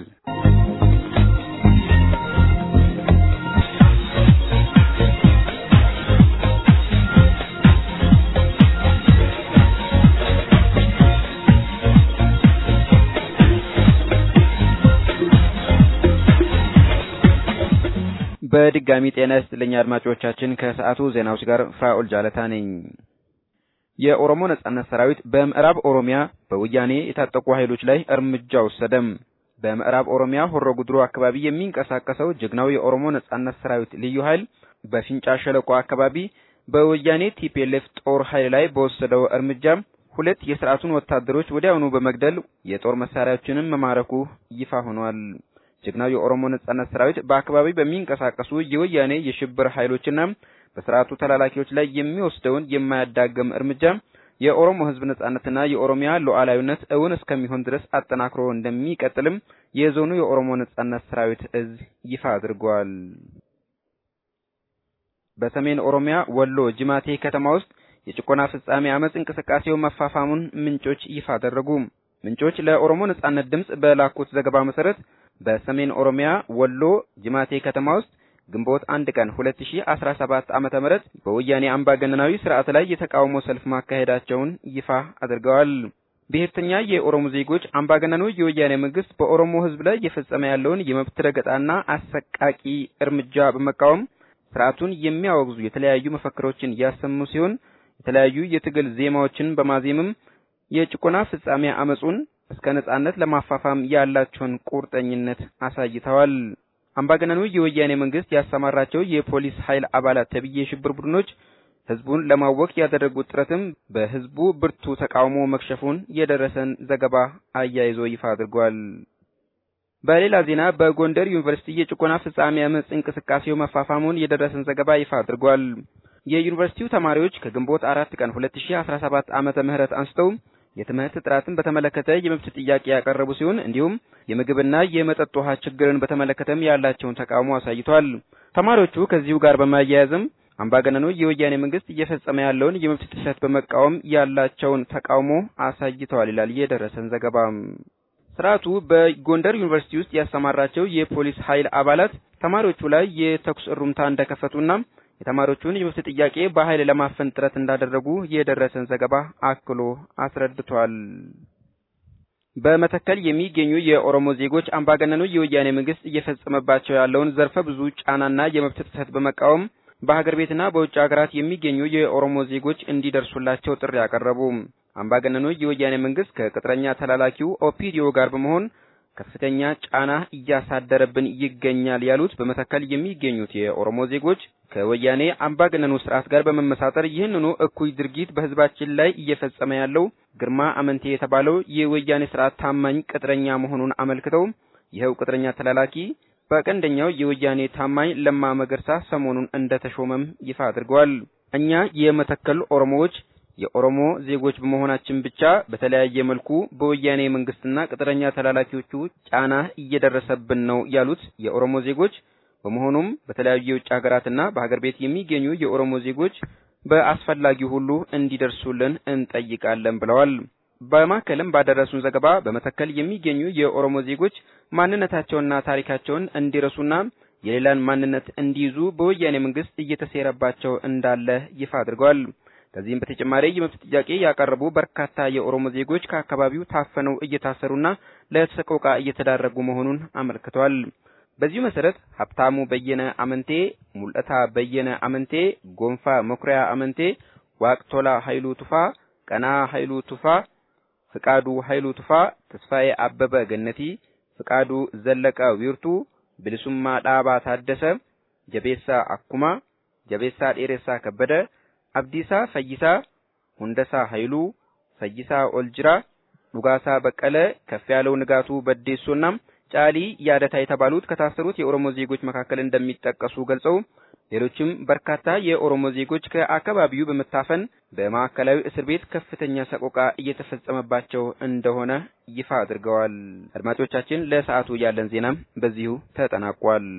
በድጋሚ ጤና ይስጥልኝ አድማጮቻችን። ከሰዓቱ ዜናዎች ጋር ፍራኦል ጃለታ ነኝ። የኦሮሞ ነጻነት ሰራዊት በምዕራብ ኦሮሚያ በወያኔ የታጠቁ ኃይሎች ላይ እርምጃ ወሰደም። በምዕራብ ኦሮሚያ ሆሮ ጉድሩ አካባቢ የሚንቀሳቀሰው ጀግናው የኦሮሞ ነጻነት ሰራዊት ልዩ ኃይል በፊንጫ ሸለቆ አካባቢ በወያኔ ቲፒኤልኤፍ ጦር ኃይል ላይ በወሰደው እርምጃ ሁለት የስርዓቱን ወታደሮች ወዲያውኑ በመግደል የጦር መሳሪያዎችንም መማረኩ ይፋ ሆኗል። ጀግናው የኦሮሞ ነጻነት ሰራዊት በአካባቢ በሚንቀሳቀሱ የወያኔ የሽብር ኃይሎችና በስርዓቱ ተላላኪዎች ላይ የሚወስደውን የማያዳግም እርምጃ የኦሮሞ ሕዝብ ነጻነትና የኦሮሚያ ሉዓላዊነት እውን እስከሚሆን ድረስ አጠናክሮ እንደሚቀጥልም የዞኑ የኦሮሞ ነጻነት ሰራዊት እዝ ይፋ አድርጓል። በሰሜን ኦሮሚያ ወሎ ጅማቴ ከተማ ውስጥ የጭቆና ፍጻሜ አመጽ እንቅስቃሴው መፋፋሙን ምንጮች ይፋ አደረጉ። ምንጮች ለኦሮሞ ነጻነት ድምጽ በላኩት ዘገባ መሰረት በሰሜን ኦሮሚያ ወሎ ጅማቴ ከተማ ውስጥ ግንቦት አንድ ቀን 2017 ዓመተ ምህረት በወያኔ አምባገነናዊ ስርዓት ላይ የተቃውሞ ሰልፍ ማካሄዳቸውን ይፋ አድርገዋል። ብሔርተኛ የኦሮሞ ዜጎች አምባገነኑ የወያኔ መንግስት በኦሮሞ ህዝብ ላይ እየፈጸመ ያለውን የመብት ረገጣና አሰቃቂ እርምጃ በመቃወም ስርዓቱን የሚያወግዙ የተለያዩ መፈክሮችን እያሰሙ ሲሆን የተለያዩ የትግል ዜማዎችን በማዜምም የጭቆና ፍጻሜ አመጹን እስከ ነጻነት ለማፋፋም ያላቸውን ቁርጠኝነት አሳይተዋል። አምባገነኑ የወያኔ መንግስት ያሰማራቸው የፖሊስ ኃይል አባላት ተብዬ የሽብር ቡድኖች ህዝቡን ለማወክ ያደረጉት ጥረትም በህዝቡ ብርቱ ተቃውሞ መክሸፉን የደረሰን ዘገባ አያይዞ ይፋ አድርጓል። በሌላ ዜና በጎንደር ዩኒቨርሲቲ የጭቆና ፍጻሜ አመጽ እንቅስቃሴው መፋፋሙን የደረሰን ዘገባ ይፋ አድርጓል። የዩኒቨርሲቲው ተማሪዎች ከግንቦት አራት ቀን 2017 ዓመተ ምህረት አንስተው የትምህርት ጥራትን በተመለከተ የመብት ጥያቄ ያቀረቡ ሲሆን እንዲሁም የምግብና የመጠጥ ውሃ ችግርን በተመለከተም ያላቸውን ተቃውሞ አሳይቷል። ተማሪዎቹ ከዚሁ ጋር በማያያዝም አምባገነኑ የወያኔ መንግስት እየፈጸመ ያለውን የመብት ጥሰት በመቃወም ያላቸውን ተቃውሞ አሳይተዋል ይላል የደረሰን ዘገባ። ስርዓቱ በጎንደር ዩኒቨርሲቲ ውስጥ ያሰማራቸው የፖሊስ ኃይል አባላት ተማሪዎቹ ላይ የተኩስ እሩምታ እንደከፈቱና የተማሪዎቹን የመብት ጥያቄ በኃይል ለማፈን ጥረት እንዳደረጉ የደረሰን ዘገባ አክሎ አስረድቷል። በመተከል የሚገኙ የኦሮሞ ዜጎች አምባገነኑ የወያኔ መንግስት እየፈጸመባቸው ያለውን ዘርፈ ብዙ ጫናና የመብት ጥሰት በመቃወም በሀገር ቤትና በውጭ ሀገራት የሚገኙ የኦሮሞ ዜጎች እንዲደርሱላቸው ጥሪ አቀረቡ። አምባገነኑ የወያኔ መንግስት ከቅጥረኛ ተላላኪው ኦፒዲዮ ጋር በመሆን ከፍተኛ ጫና እያሳደረብን ይገኛል ያሉት በመተከል የሚገኙት የኦሮሞ ዜጎች ከወያኔ አምባገነኑ ስርዓት ጋር በመመሳጠር ይህንኑ እኩይ ድርጊት በህዝባችን ላይ እየፈጸመ ያለው ግርማ አመንቴ የተባለው የወያኔ ስርዓት ታማኝ ቅጥረኛ መሆኑን አመልክተው ይኸው ቅጥረኛ ተላላኪ በቀንደኛው የወያኔ ታማኝ ለማ መገርሳ ሰሞኑን እንደተሾመም ይፋ አድርገዋል። እኛ የመተከል ኦሮሞዎች የኦሮሞ ዜጎች በመሆናችን ብቻ በተለያየ መልኩ በወያኔ መንግስትና ቅጥረኛ ተላላኪዎቹ ጫና እየደረሰብን ነው ያሉት የኦሮሞ ዜጎች በመሆኑም በተለያዩ የውጭ ሀገራትና በሀገር ቤት የሚገኙ የኦሮሞ ዜጎች በአስፈላጊው ሁሉ እንዲደርሱልን እንጠይቃለን ብለዋል። በማከልም ባደረሱን ዘገባ በመተከል የሚገኙ የኦሮሞ ዜጎች ማንነታቸውንና ታሪካቸውን እንዲረሱና የሌላን ማንነት እንዲይዙ በወያኔ መንግስት እየተሴረባቸው እንዳለ ይፋ አድርገዋል። ከዚህም በተጨማሪ የመብት ጥያቄ ያቀረቡ በርካታ የኦሮሞ ዜጎች ከአካባቢው ታፈነው እየታሰሩና ለሰቆቃ እየተዳረጉ መሆኑን አመልክተዋል። በዚሁ መሰረት ሀብታሙ በየነ አመንቴ፣ ሙልእታ በየነ አመንቴ፣ ጎንፋ መኩሪያ አመንቴ፣ ዋቅቶላ ኃይሉ ቱፋ፣ ቀና ኃይሉ ቱፋ፣ ፍቃዱ ኃይሉ ቱፋ፣ ተስፋዬ አበበ ገነቲ፣ ፍቃዱ ዘለቀ ዊርቱ፣ ብልሱማ ዳባ ታደሰ፣ ጀቤሳ አኩማ፣ ጀቤሳ ዴሬሳ ከበደ፣ አብዲሳ ፈይሳ፣ ሁንደሳ ኃይሉ፣ ፈይሳ ኦልጅራ፣ ዱጋሳ በቀለ፣ ከፍ ያለው ንጋቱ በዴሶና ጫሊ ያደታ የተባሉት ከታሰሩት የኦሮሞ ዜጎች መካከል እንደሚጠቀሱ ገልጸው ሌሎችም በርካታ የኦሮሞ ዜጎች ከአካባቢው በመታፈን በማዕከላዊ እስር ቤት ከፍተኛ ሰቆቃ እየተፈጸመባቸው እንደሆነ ይፋ አድርገዋል። አድማጮቻችን፣ ለሰዓቱ ያለን ዜናም በዚሁ ተጠናቋል።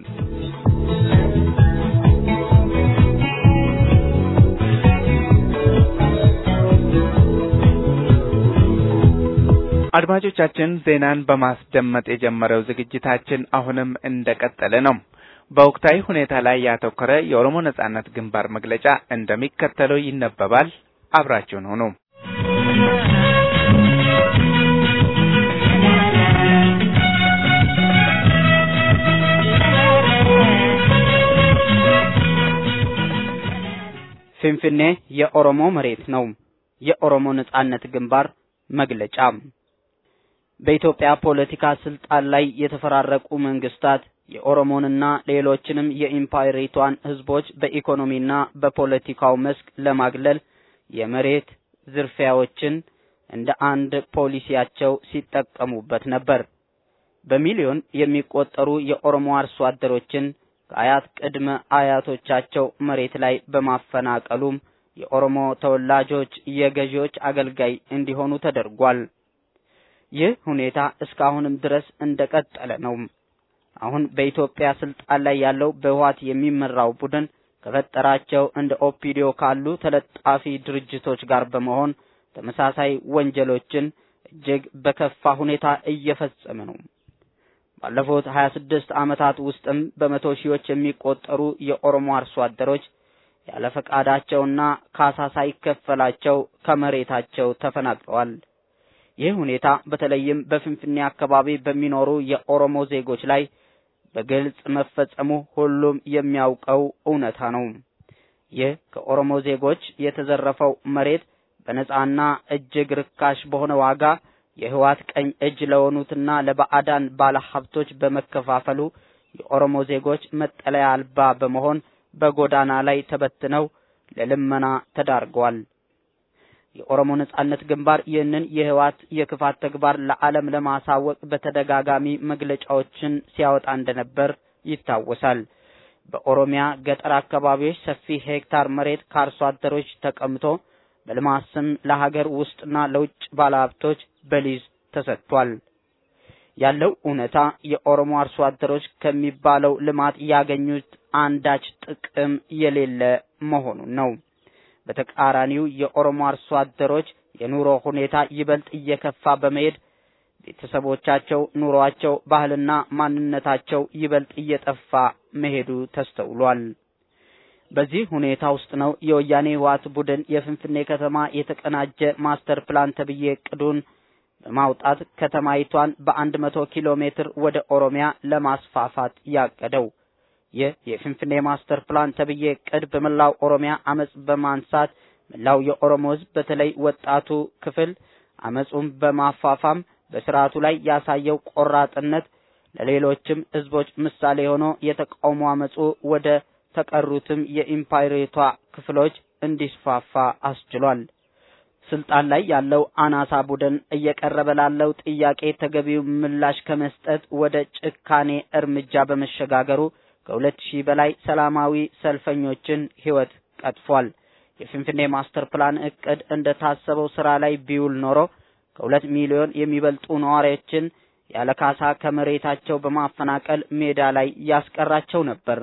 አድማጮቻችን ዜናን በማስደመጥ የጀመረው ዝግጅታችን አሁንም እንደቀጠለ ነው። በወቅታዊ ሁኔታ ላይ ያተኮረ የኦሮሞ ነጻነት ግንባር መግለጫ እንደሚከተለው ይነበባል። አብራችሁን ሁኑ። ፊንፊኔ የኦሮሞ መሬት ነው። የኦሮሞ ነጻነት ግንባር መግለጫ በኢትዮጵያ ፖለቲካ ስልጣን ላይ የተፈራረቁ መንግስታት የኦሮሞንና ሌሎችንም የኢምፓየሪቷን ህዝቦች በኢኮኖሚና በፖለቲካው መስክ ለማግለል የመሬት ዝርፊያዎችን እንደ አንድ ፖሊሲያቸው ሲጠቀሙበት ነበር። በሚሊዮን የሚቆጠሩ የኦሮሞ አርሶ አደሮችን ከአያት ቅድመ አያቶቻቸው መሬት ላይ በማፈናቀሉም የኦሮሞ ተወላጆች የገዢዎች አገልጋይ እንዲሆኑ ተደርጓል። ይህ ሁኔታ እስካሁንም ድረስ እንደቀጠለ ነው። አሁን በኢትዮጵያ ስልጣን ላይ ያለው በህወሓት የሚመራው ቡድን ከፈጠራቸው እንደ ኦፒዲዮ ካሉ ተለጣፊ ድርጅቶች ጋር በመሆን ተመሳሳይ ወንጀሎችን እጅግ በከፋ ሁኔታ እየፈጸመ ነው። ባለፉት 26 ዓመታት ውስጥም በመቶ ሺዎች የሚቆጠሩ የኦሮሞ አርሶ አደሮች ያለ ፈቃዳቸውና ካሳ ሳይከፈላቸው ከመሬታቸው ተፈናቅለዋል። ይህ ሁኔታ በተለይም በፍንፍኔ አካባቢ በሚኖሩ የኦሮሞ ዜጎች ላይ በግልጽ መፈጸሙ ሁሉም የሚያውቀው እውነታ ነው። ይህ ከኦሮሞ ዜጎች የተዘረፈው መሬት በነጻና እጅግ ርካሽ በሆነ ዋጋ የህዋት ቀኝ እጅ ለሆኑትና ለባዕዳን ባለሀብቶች በመከፋፈሉ የኦሮሞ ዜጎች መጠለያ አልባ በመሆን በጎዳና ላይ ተበትነው ለልመና ተዳርገዋል። የኦሮሞ ነጻነት ግንባር ይህንን የህዋት የክፋት ተግባር ለዓለም ለማሳወቅ በተደጋጋሚ መግለጫዎችን ሲያወጣ እንደነበር ይታወሳል። በኦሮሚያ ገጠር አካባቢዎች ሰፊ ሄክታር መሬት ከአርሶ አደሮች ተቀምጦ በልማት ስም ለሀገር ውስጥና ለውጭ ባለሀብቶች በሊዝ ተሰጥቷል። ያለው እውነታ የኦሮሞ አርሶ አደሮች ከሚባለው ልማት ያገኙት አንዳች ጥቅም የሌለ መሆኑን ነው። በተቃራኒው የኦሮሞ አርሶ አደሮች የኑሮ ሁኔታ ይበልጥ እየከፋ በመሄድ ቤተሰቦቻቸው፣ ኑሯቸው፣ ባህልና ማንነታቸው ይበልጥ እየጠፋ መሄዱ ተስተውሏል። በዚህ ሁኔታ ውስጥ ነው የወያኔ ህወሓት ቡድን የፍንፍኔ ከተማ የተቀናጀ ማስተር ፕላን ተብዬ እቅዱን በማውጣት ከተማይቷን በአንድ መቶ ኪሎ ሜትር ወደ ኦሮሚያ ለማስፋፋት ያቀደው። ይህ የፍንፍኔ ማስተር ፕላን ተብዬ እቅድ በመላው ኦሮሚያ አመጽ በማንሳት መላው የኦሮሞ ህዝብ በተለይ ወጣቱ ክፍል አመጹን በማፋፋም በስርዓቱ ላይ ያሳየው ቆራጥነት ለሌሎችም ህዝቦች ምሳሌ ሆኖ የተቃውሞ አመጹ ወደ ተቀሩትም የኢምፓይሬቷ ክፍሎች እንዲስፋፋ አስችሏል። ስልጣን ላይ ያለው አናሳ ቡድን እየቀረበ ላለው ጥያቄ ተገቢው ምላሽ ከመስጠት ወደ ጭካኔ እርምጃ በመሸጋገሩ ከሁለት ሺህ በላይ ሰላማዊ ሰልፈኞችን ሕይወት ቀጥፏል። የፊንፊኔ ማስተር ፕላን እቅድ እንደታሰበው ስራ ላይ ቢውል ኖሮ ከሁለት ሚሊዮን የሚበልጡ ነዋሪዎችን ያለ ካሳ ከመሬታቸው በማፈናቀል ሜዳ ላይ ያስቀራቸው ነበር።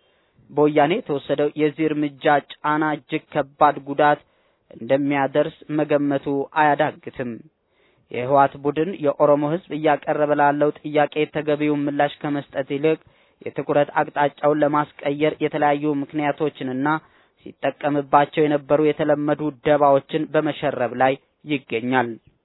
በወያኔ የተወሰደው የዚህ እርምጃ ጫና እጅግ ከባድ ጉዳት እንደሚያደርስ መገመቱ አያዳግትም። የህወሓት ቡድን የኦሮሞ ህዝብ እያቀረበ ላለው ጥያቄ ተገቢውን ምላሽ ከመስጠት ይልቅ የትኩረት አቅጣጫውን ለማስቀየር የተለያዩ ምክንያቶችንና ሲጠቀምባቸው የነበሩ የተለመዱ ደባዎችን በመሸረብ ላይ ይገኛል።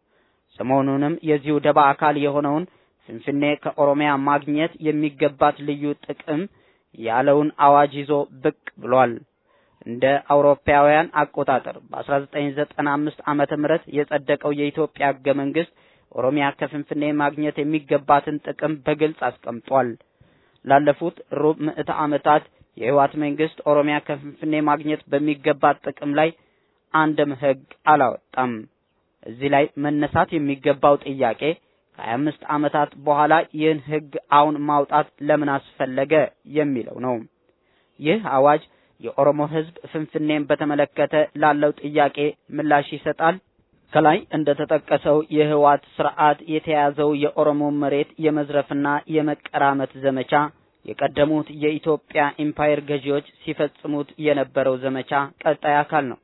ሰሞኑንም የዚሁ ደባ አካል የሆነውን ፍንፍኔ ከኦሮሚያ ማግኘት የሚገባት ልዩ ጥቅም ያለውን አዋጅ ይዞ ብቅ ብሏል። እንደ አውሮፓውያን አቆጣጠር በ1995 ዓመተ ምህረት የጸደቀው የኢትዮጵያ ህገ መንግስት ኦሮሚያ ከፍንፍኔ ማግኘት የሚገባትን ጥቅም በግልጽ አስቀምጧል። ላለፉት ሩብ ምዕተ ዓመታት የህወሓት መንግስት ኦሮሚያ ከፍንፍኔ ማግኘት በሚገባት ጥቅም ላይ አንድም ህግ አላወጣም። እዚህ ላይ መነሳት የሚገባው ጥያቄ ከሀያ አምስት ዓመታት በኋላ ይህን ህግ አሁን ማውጣት ለምን አስፈለገ የሚለው ነው። ይህ አዋጅ የኦሮሞ ህዝብ ፍንፍኔን በተመለከተ ላለው ጥያቄ ምላሽ ይሰጣል። ከላይ እንደተጠቀሰው የህወሓት ስርዓት የተያዘው የኦሮሞ መሬት የመዝረፍና የመቀራመት ዘመቻ የቀደሙት የኢትዮጵያ ኢምፓየር ገዢዎች ሲፈጽሙት የነበረው ዘመቻ ቀጣይ አካል ነው።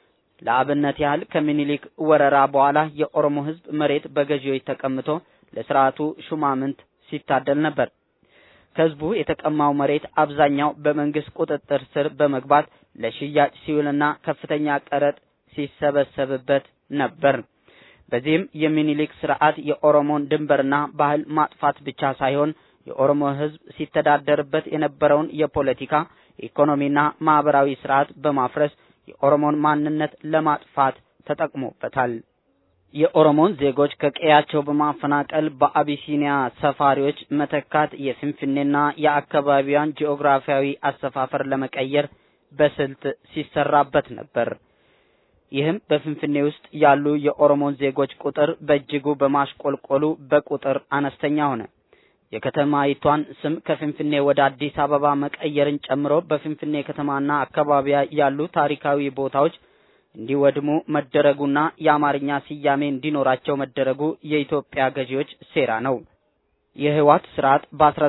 ለአብነት ያህል ከምኒልክ ወረራ በኋላ የኦሮሞ ህዝብ መሬት በገዢዎች ተቀምቶ ለስርዓቱ ሹማምንት ሲታደል ነበር። ከህዝቡ የተቀማው መሬት አብዛኛው በመንግስት ቁጥጥር ስር በመግባት ለሽያጭ ሲውልና ከፍተኛ ቀረጥ ሲሰበሰብበት ነበር። በዚህም የሚኒሊክ ስርዓት የኦሮሞን ድንበርና ባህል ማጥፋት ብቻ ሳይሆን የኦሮሞ ህዝብ ሲተዳደርበት የነበረውን የፖለቲካ ኢኮኖሚና ማህበራዊ ስርዓት በማፍረስ የኦሮሞን ማንነት ለማጥፋት ተጠቅሞበታል። የኦሮሞን ዜጎች ከቀያቸው በማፈናቀል በአቢሲኒያ ሰፋሪዎች መተካት የፍንፍኔና የአካባቢዋን ጂኦግራፊያዊ አሰፋፈር ለመቀየር በስልት ሲሰራበት ነበር። ይህም በፍንፍኔ ውስጥ ያሉ የኦሮሞን ዜጎች ቁጥር በእጅጉ በማሽቆልቆሉ በቁጥር አነስተኛ ሆነ። የከተማይቷን ስም ከፍንፍኔ ወደ አዲስ አበባ መቀየርን ጨምሮ በፍንፍኔ ከተማና አካባቢያ ያሉ ታሪካዊ ቦታዎች እንዲወድሙ መደረጉና የአማርኛ ስያሜ እንዲኖራቸው መደረጉ የኢትዮጵያ ገዢዎች ሴራ ነው። የህወሓት ስርዓት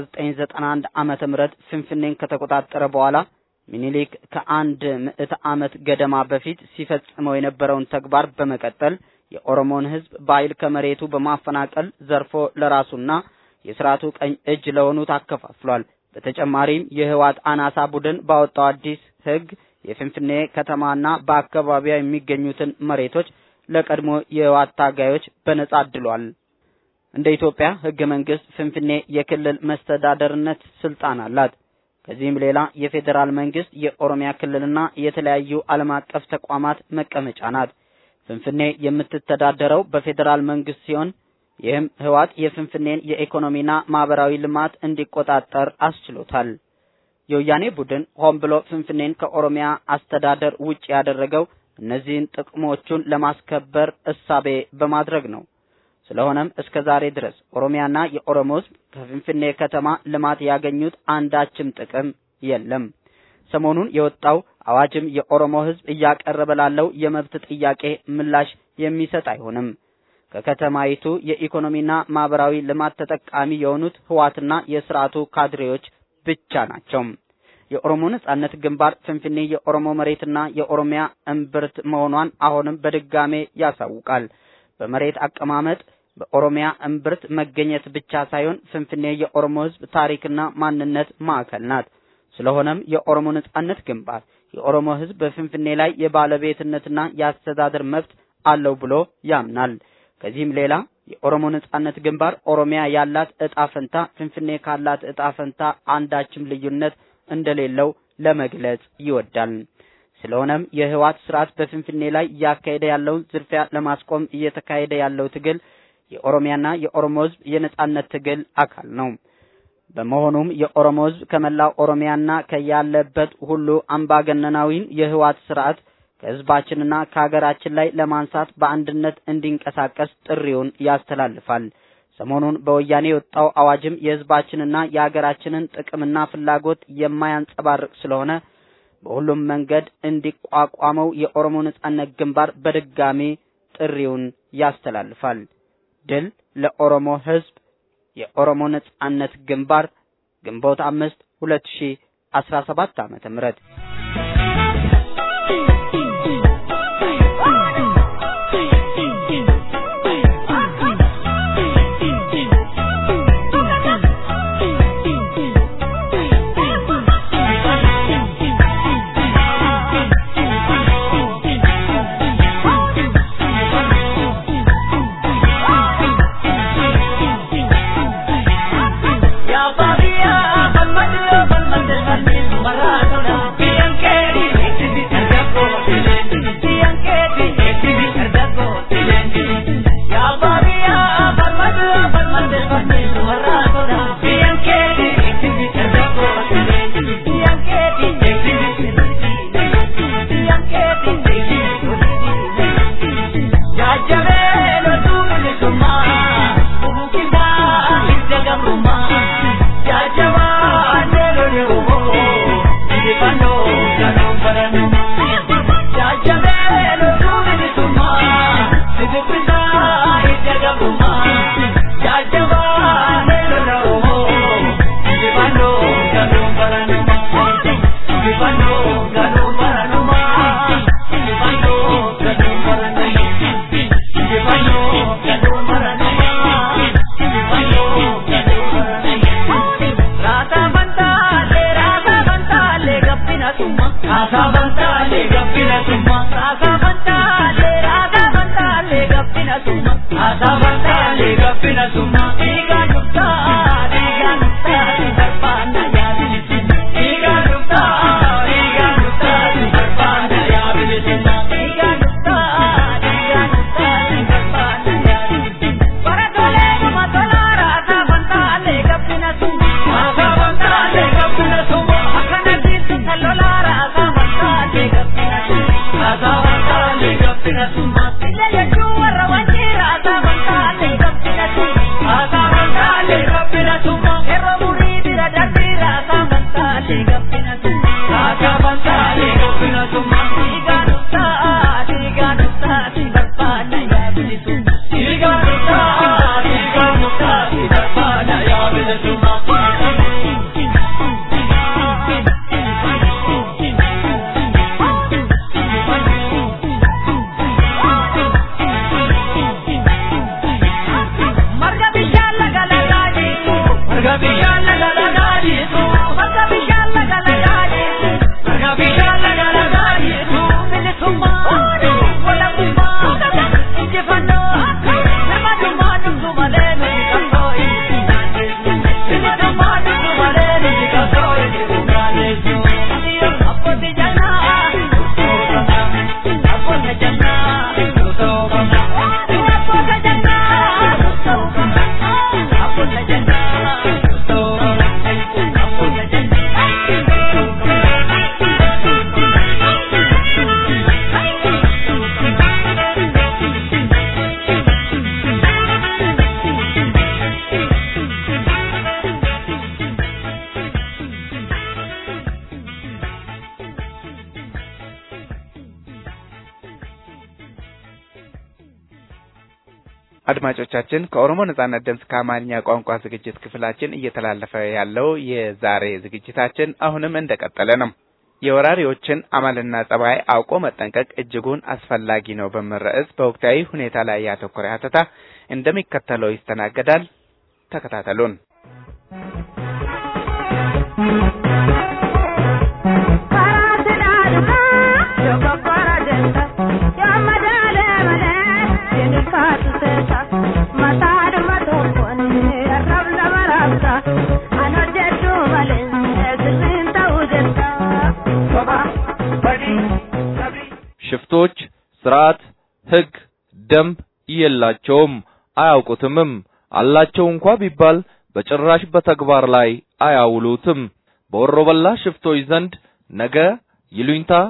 በ1991 ዓመተ ምህረት ፍንፍኔን ከተቆጣጠረ በኋላ ሚኒሊክ ከአንድ ምዕተ ዓመት ገደማ በፊት ሲፈጽመው የነበረውን ተግባር በመቀጠል የኦሮሞን ህዝብ በኃይል ከመሬቱ በማፈናቀል ዘርፎ ለራሱና የስርዓቱ ቀኝ እጅ ለሆኑት አከፋፍሏል። በተጨማሪም የህወሓት አናሳ ቡድን ባወጣው አዲስ ህግ የፍንፍኔ ከተማና በአካባቢያ የሚገኙትን መሬቶች ለቀድሞ የህወሓት ታጋዮች በነጻ አድሏል። እንደ ኢትዮጵያ ህገ መንግስት ፍንፍኔ የክልል መስተዳደርነት ስልጣን አላት። ከዚህም ሌላ የፌዴራል መንግስት የኦሮሚያ ክልልና የተለያዩ ዓለም አቀፍ ተቋማት መቀመጫ ናት። ፍንፍኔ የምትተዳደረው በፌዴራል መንግስት ሲሆን ይህም ህወሓት የፍንፍኔን የኢኮኖሚና ማህበራዊ ልማት እንዲቆጣጠር አስችሎታል። የወያኔ ቡድን ሆን ብሎ ፍንፍኔን ከኦሮሚያ አስተዳደር ውጭ ያደረገው እነዚህን ጥቅሞቹን ለማስከበር እሳቤ በማድረግ ነው። ስለሆነም እስከ ዛሬ ድረስ ኦሮሚያና የኦሮሞ ህዝብ ከፍንፍኔ ከተማ ልማት ያገኙት አንዳችም ጥቅም የለም። ሰሞኑን የወጣው አዋጅም የኦሮሞ ህዝብ እያቀረበ ላለው የመብት ጥያቄ ምላሽ የሚሰጥ አይሆንም። ከከተማይቱ የኢኮኖሚና ማህበራዊ ልማት ተጠቃሚ የሆኑት ህዋትና የስርዓቱ ካድሬዎች ብቻ ናቸው። የኦሮሞ ነጻነት ግንባር ፍንፍኔ የኦሮሞ መሬትና የኦሮሚያ እምብርት መሆኗን አሁንም በድጋሜ ያሳውቃል። በመሬት አቀማመጥ በኦሮሚያ እምብርት መገኘት ብቻ ሳይሆን ፍንፍኔ የኦሮሞ ህዝብ ታሪክና ማንነት ማዕከል ናት። ስለሆነም የኦሮሞ ነጻነት ግንባር የኦሮሞ ህዝብ በፍንፍኔ ላይ የባለቤትነትና የአስተዳደር መብት አለው ብሎ ያምናል። ከዚህም ሌላ የኦሮሞ ነጻነት ግንባር ኦሮሚያ ያላት እጣ ፈንታ ፍንፍኔ ካላት እጣ ፈንታ አንዳችም ልዩነት እንደሌለው ለመግለጽ ይወዳል። ስለሆነም የህወሓት ስርዓት በፍንፍኔ ላይ እያካሄደ ያለውን ዝርፊያ ለማስቆም እየተካሄደ ያለው ትግል የኦሮሚያና የኦሮሞ ህዝብ የነጻነት ትግል አካል ነው። በመሆኑም የኦሮሞ ህዝብ ከመላው ኦሮሚያና ከያለበት ሁሉ አምባገነናዊን የህወሓት ስርዓት ከህዝባችንና ከሀገራችን ላይ ለማንሳት በአንድነት እንዲንቀሳቀስ ጥሪውን ያስተላልፋል። ሰሞኑን በወያኔ የወጣው አዋጅም የህዝባችንና የሀገራችንን ጥቅምና ፍላጎት የማያንጸባርቅ ስለሆነ በሁሉም መንገድ እንዲቋቋመው የኦሮሞ ነጻነት ግንባር በድጋሚ ጥሪውን ያስተላልፋል። ድል ለኦሮሞ ህዝብ! የኦሮሞ ነጻነት ግንባር ግንቦት አምስት ሁለት ሺህ አስራ ሰባት ዓመተ ምህረት አድማጮቻችን ከኦሮሞ ነጻነት ድምፅ ከአማርኛ ቋንቋ ዝግጅት ክፍላችን እየተላለፈ ያለው የዛሬ ዝግጅታችን አሁንም እንደቀጠለ ነው። የወራሪዎችን አመልና ጸባይ አውቆ መጠንቀቅ እጅጉን አስፈላጊ ነው በሚል ርዕስ በወቅታዊ ሁኔታ ላይ ያተኮረ ሀተታ እንደሚከተለው ይስተናገዳል። ተከታተሉን። ሽፍቶች ስርዓት፣ ህግ፣ ደንብ የላቸውም፣ አያውቁትምም። አላቸው እንኳ ቢባል በጭራሽ በተግባር ላይ አያውሉትም። በወሮበላ ሽፍቶች ዘንድ ነገ ይሉኝታ፣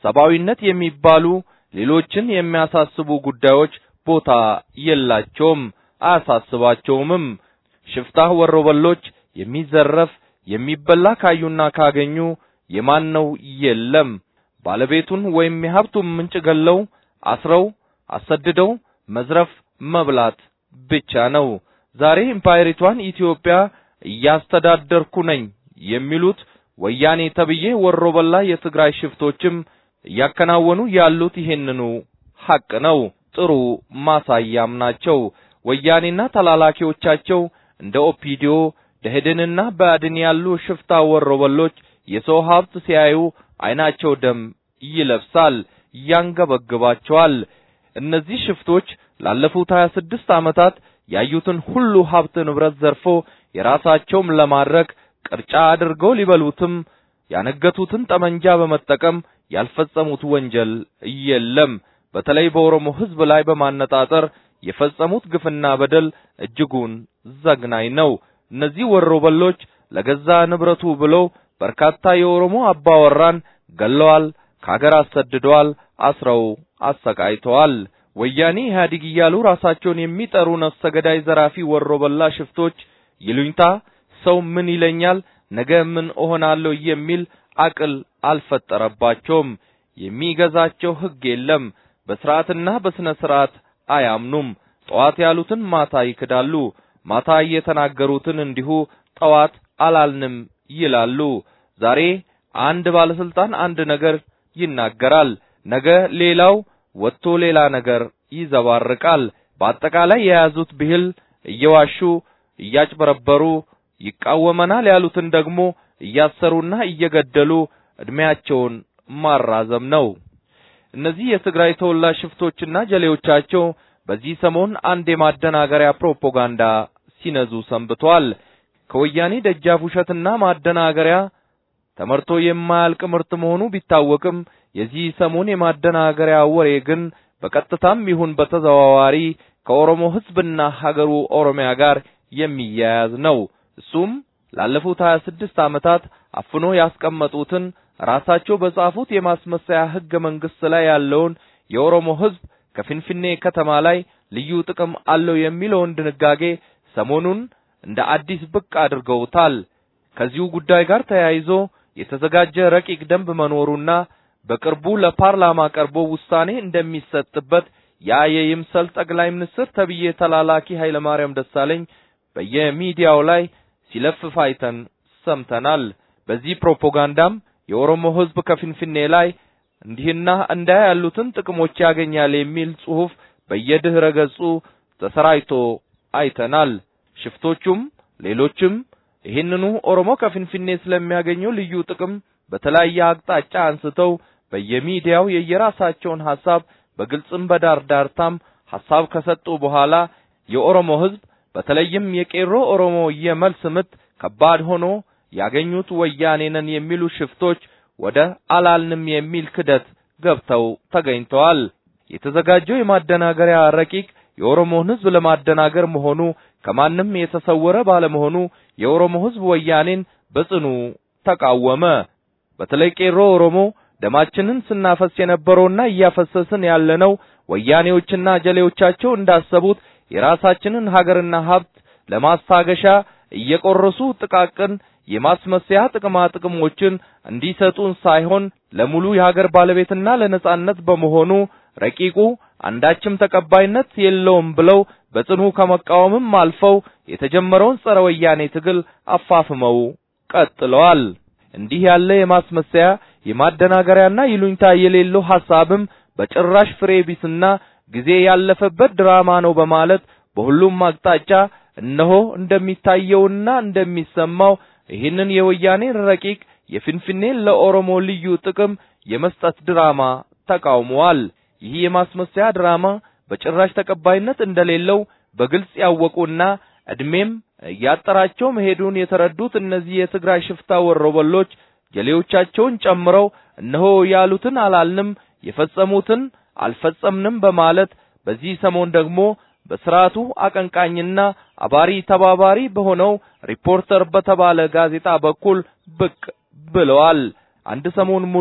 ሰብአዊነት የሚባሉ ሌሎችን የሚያሳስቡ ጉዳዮች ቦታ የላቸውም፣ አያሳስባቸውምም። ሽፍታ ወሮበሎች የሚዘረፍ የሚበላ ካዩና ካገኙ የማን ነው የለም። ባለቤቱን ወይም የሀብቱን ምንጭ ገለው አስረው አሰድደው መዝረፍ መብላት ብቻ ነው። ዛሬ ኢምፓየሪቷን ኢትዮጵያ እያስተዳደርኩ ነኝ የሚሉት ወያኔ ተብዬ ወሮበላ የትግራይ ሽፍቶችም እያከናወኑ ያሉት ይሄንኑ ሐቅ ነው። ጥሩ ማሳያም ናቸው። ወያኔና ተላላኪዎቻቸው እንደ ኦፒዲዮ ደህድንና ብአዴን ያሉ ሽፍታ ወሮበሎች የሰው ሀብት ሲያዩ አይናቸው ደም ይለብሳል፣ ያንገበግባቸዋል። እነዚህ ሽፍቶች ላለፉት 26 ዓመታት ያዩትን ሁሉ ሀብት ንብረት ዘርፎ የራሳቸውም ለማድረግ ቅርጫ አድርገው ሊበሉትም ያነገቱትን ጠመንጃ በመጠቀም ያልፈጸሙት ወንጀል የለም። በተለይ በኦሮሞ ሕዝብ ላይ በማነጣጠር የፈጸሙት ግፍና በደል እጅጉን ዘግናኝ ነው። እነዚህ ወሮበሎች ለገዛ ንብረቱ ብለው በርካታ የኦሮሞ አባወራን ገለዋል፣ ከሀገር አሰድደዋል፣ አስረው አሰቃይተዋል። ወያኔ ኢህአዴግ እያሉ ራሳቸውን የሚጠሩ ነፍሰ ገዳይ ዘራፊ ወሮበላ ሽፍቶች ይሉኝታ ሰው ምን ይለኛል ነገ ምን እሆናለሁ የሚል አቅል አልፈጠረባቸውም። የሚገዛቸው ሕግ የለም። በስርዓትና በስነ ስርዓት አያምኑም። ጠዋት ያሉትን ማታ ይክዳሉ። ማታ የተናገሩትን እንዲሁ ጠዋት አላልንም ይላሉ። ዛሬ አንድ ባለስልጣን አንድ ነገር ይናገራል፣ ነገ ሌላው ወጥቶ ሌላ ነገር ይዘባርቃል። በአጠቃላይ የያዙት ብሂል እየዋሹ እያጭበረበሩ ይቃወመናል ያሉትን ደግሞ እያሰሩና እየገደሉ እድሜያቸውን ማራዘም ነው። እነዚህ የትግራይ ተወላጅ ሽፍቶችና ጀሌዎቻቸው በዚህ ሰሞን አንድ የማደናገሪያ ፕሮፓጋንዳ ሲነዙ ሰንብተዋል። ከወያኔ ደጃፍ ውሸትና ማደናገሪያ ተመርቶ የማያልቅ ምርት መሆኑ ቢታወቅም የዚህ ሰሞን የማደናገሪያ ወሬ ግን በቀጥታም ይሁን በተዘዋዋሪ ከኦሮሞ ሕዝብና ሀገሩ ኦሮሚያ ጋር የሚያያዝ ነው። እሱም ላለፉት 26 ዓመታት አፍኖ ያስቀመጡትን ራሳቸው በጻፉት የማስመሰያ ሕገ መንግሥት ላይ ያለውን የኦሮሞ ሕዝብ ከፊንፊኔ ከተማ ላይ ልዩ ጥቅም አለው የሚለውን ድንጋጌ ሰሞኑን እንደ አዲስ ብቅ አድርገውታል። ከዚሁ ጉዳይ ጋር ተያይዞ የተዘጋጀ ረቂቅ ደንብ መኖሩና በቅርቡ ለፓርላማ ቀርቦ ውሳኔ እንደሚሰጥበት ያ የይምሰል ጠቅላይ ሚኒስትር ተብዬ ተላላኪ ኃይለማርያም ደሳለኝ በየሚዲያው ላይ ሲለፍፍ አይተን ሰምተናል። በዚህ ፕሮፓጋንዳም የኦሮሞ ሕዝብ ከፊንፊኔ ላይ እንዲህና እንዲያ ያሉትን ጥቅሞች ያገኛል የሚል ጽሑፍ በየድህረ ገጹ ተሰራጭቶ አይተናል። ሽፍቶቹም ሌሎችም ይህንኑ ኦሮሞ ከፊንፊኔ ስለሚያገኘው ልዩ ጥቅም በተለያየ አቅጣጫ አንስተው በየሚዲያው የየራሳቸውን ሐሳብ በግልጽም በዳር ዳርታም ሐሳብ ከሰጡ በኋላ የኦሮሞ ሕዝብ በተለይም የቄሮ ኦሮሞ የመልስ ምት ከባድ ሆኖ ያገኙት ወያኔ ነን የሚሉ ሽፍቶች ወደ አላልንም የሚል ክደት ገብተው ተገኝተዋል። የተዘጋጀው የማደናገሪያ ረቂቅ የኦሮሞን ሕዝብ ለማደናገር መሆኑ ከማንም የተሰወረ ባለመሆኑ የኦሮሞ ሕዝብ ወያኔን በጽኑ ተቃወመ። በተለይ ቄሮ ኦሮሞ ደማችንን ስናፈስ የነበረውና እያፈሰስን ያለነው ወያኔዎችና ጀሌዎቻቸው እንዳሰቡት የራሳችንን ሀገርና ሀብት ለማስታገሻ እየቆረሱ ጥቃቅን የማስመሰያ ጥቅማ ጥቅሞችን እንዲሰጡን ሳይሆን ለሙሉ የሀገር ባለቤትና ለነጻነት በመሆኑ ረቂቁ አንዳችም ተቀባይነት የለውም ብለው በጽኑ ከመቃወምም አልፈው የተጀመረውን ጸረ ወያኔ ትግል አፋፍመው ቀጥለዋል። እንዲህ ያለ የማስመሰያ የማደናገሪያና ይሉኝታ የሌለው ሐሳብም በጭራሽ ፍሬ ቢስና ጊዜ ያለፈበት ድራማ ነው በማለት በሁሉም አቅጣጫ እነሆ እንደሚታየውና እንደሚሰማው ይህንን የወያኔን ረቂቅ የፊንፊኔን ለኦሮሞ ልዩ ጥቅም የመስጠት ድራማ ተቃውመዋል። ይህ የማስመሰያ ድራማ በጭራሽ ተቀባይነት እንደሌለው በግልጽ ያወቁና እድሜም እያጠራቸው መሄዱን የተረዱት እነዚህ የትግራይ ሽፍታ ወሮበሎች ጀሌዎቻቸውን ጨምረው እነሆ ያሉትን አላልንም፣ የፈጸሙትን አልፈጸምንም በማለት በዚህ ሰሞን ደግሞ በስርዓቱ አቀንቃኝና አባሪ ተባባሪ በሆነው ሪፖርተር በተባለ ጋዜጣ በኩል ብቅ ብለዋል። አንድ ሰሞን ሙሉ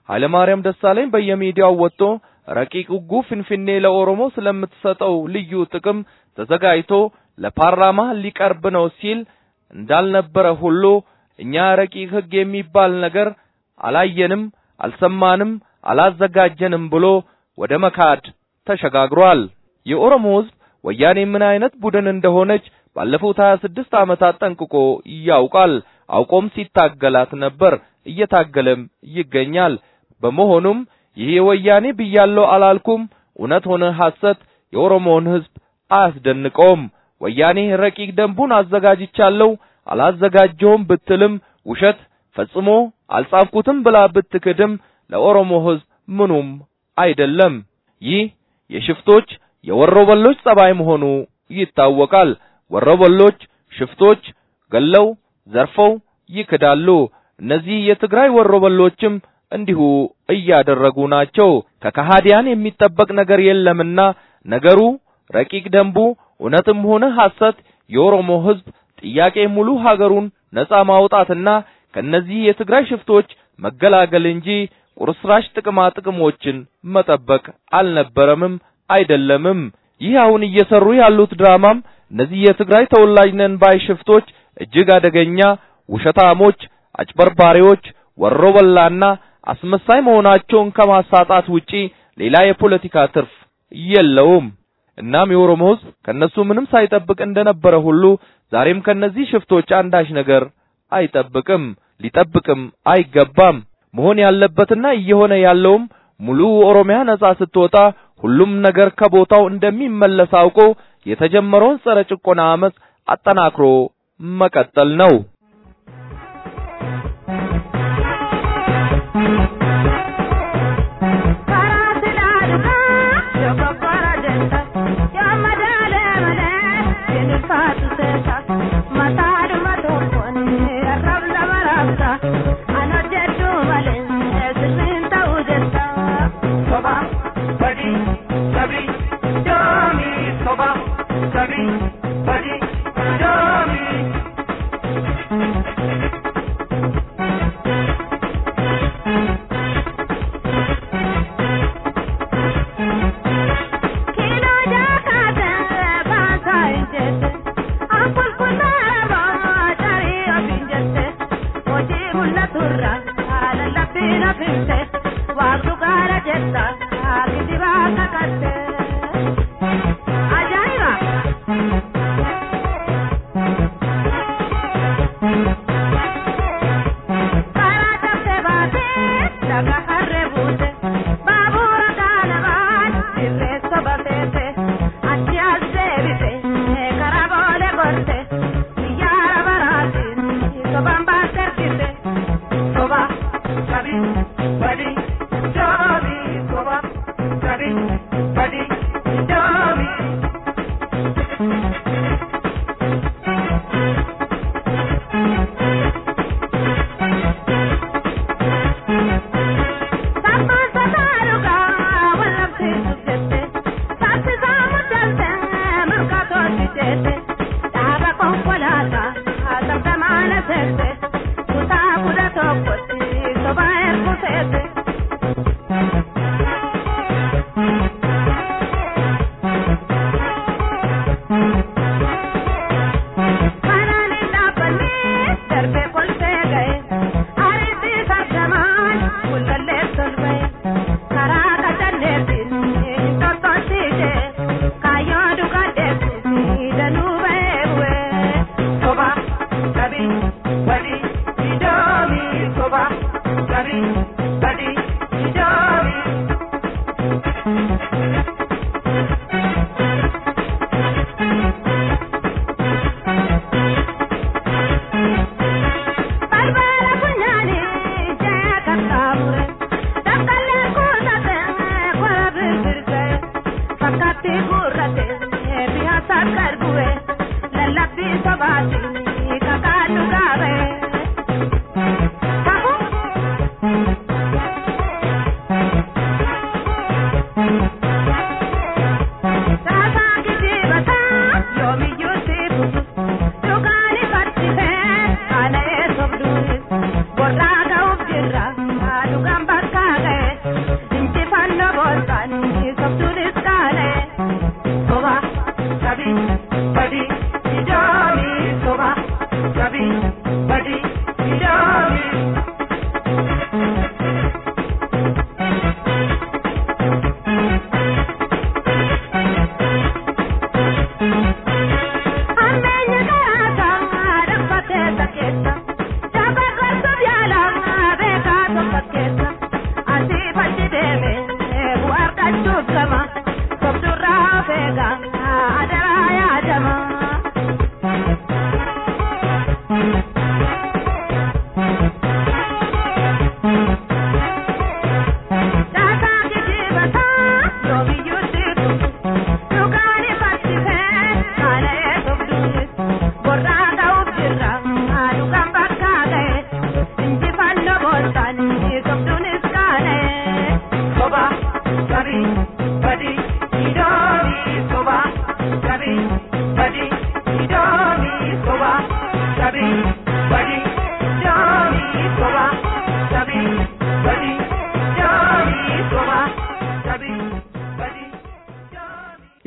ኃይለማርያም ደሳለኝ በየሚዲያው ወጥቶ ረቂቅ ሕጉ ፍንፍኔ ለኦሮሞ ስለምትሰጠው ልዩ ጥቅም ተዘጋጅቶ ለፓርላማ ሊቀርብ ነው ሲል እንዳልነበረ ሁሉ እኛ ረቂቅ ሕግ የሚባል ነገር አላየንም፣ አልሰማንም፣ አላዘጋጀንም ብሎ ወደ መካድ ተሸጋግሯል። የኦሮሞ ሕዝብ ወያኔ ምን አይነት ቡድን እንደሆነች ባለፉት 26 ዓመታት ጠንቅቆ ያውቃል። አውቆም ሲታገላት ነበር፣ እየታገለም ይገኛል። በመሆኑም ይህ የወያኔ ብያለው አላልኩም እውነት ሆነ ሐሰት የኦሮሞን ሕዝብ አያስደንቀውም። ወያኔ ረቂቅ ደንቡን አዘጋጅቻለሁ አላዘጋጀውም ብትልም ውሸት ፈጽሞ አልጻፍኩትም ብላ ብትክድም ለኦሮሞ ሕዝብ ምኑም አይደለም። ይህ የሽፍቶች የወሮበሎች ጸባይ መሆኑ ይታወቃል። ወሮበሎች ሽፍቶች ገለው ዘርፈው ይክዳሉ። እነዚህ የትግራይ ወሮበሎችም እንዲሁ እያደረጉ ናቸው። ከከሃዲያን የሚጠበቅ ነገር የለምና ነገሩ ረቂቅ ደንቡ እውነትም ሆነ ሐሰት የኦሮሞ ሕዝብ ጥያቄ ሙሉ ሀገሩን ነጻ ማውጣትና ከነዚህ የትግራይ ሽፍቶች መገላገል እንጂ ቁርስራሽ ጥቅማ ጥቅሞችን መጠበቅ አልነበረምም አይደለምም። ይህ አሁን እየሰሩ ያሉት ድራማም እነዚህ የትግራይ ተወላጅ ነን ባይ ሽፍቶች እጅግ አደገኛ ውሸታሞች፣ አጭበርባሪዎች፣ ወሮበላና አስመሳይ መሆናቸውን ከማሳጣት ውጪ ሌላ የፖለቲካ ትርፍ የለውም። እናም የኦሮሞ ሕዝብ ከነሱ ምንም ሳይጠብቅ እንደነበረ ሁሉ ዛሬም ከነዚህ ሽፍቶች አንዳች ነገር አይጠብቅም፣ ሊጠብቅም አይገባም። መሆን ያለበትና እየሆነ ያለውም ሙሉ ኦሮሚያ ነጻ ስትወጣ ሁሉም ነገር ከቦታው እንደሚመለስ አውቆ የተጀመረውን ጸረ ጭቆና አመጽ አጠናክሮ መቀጠል ነው።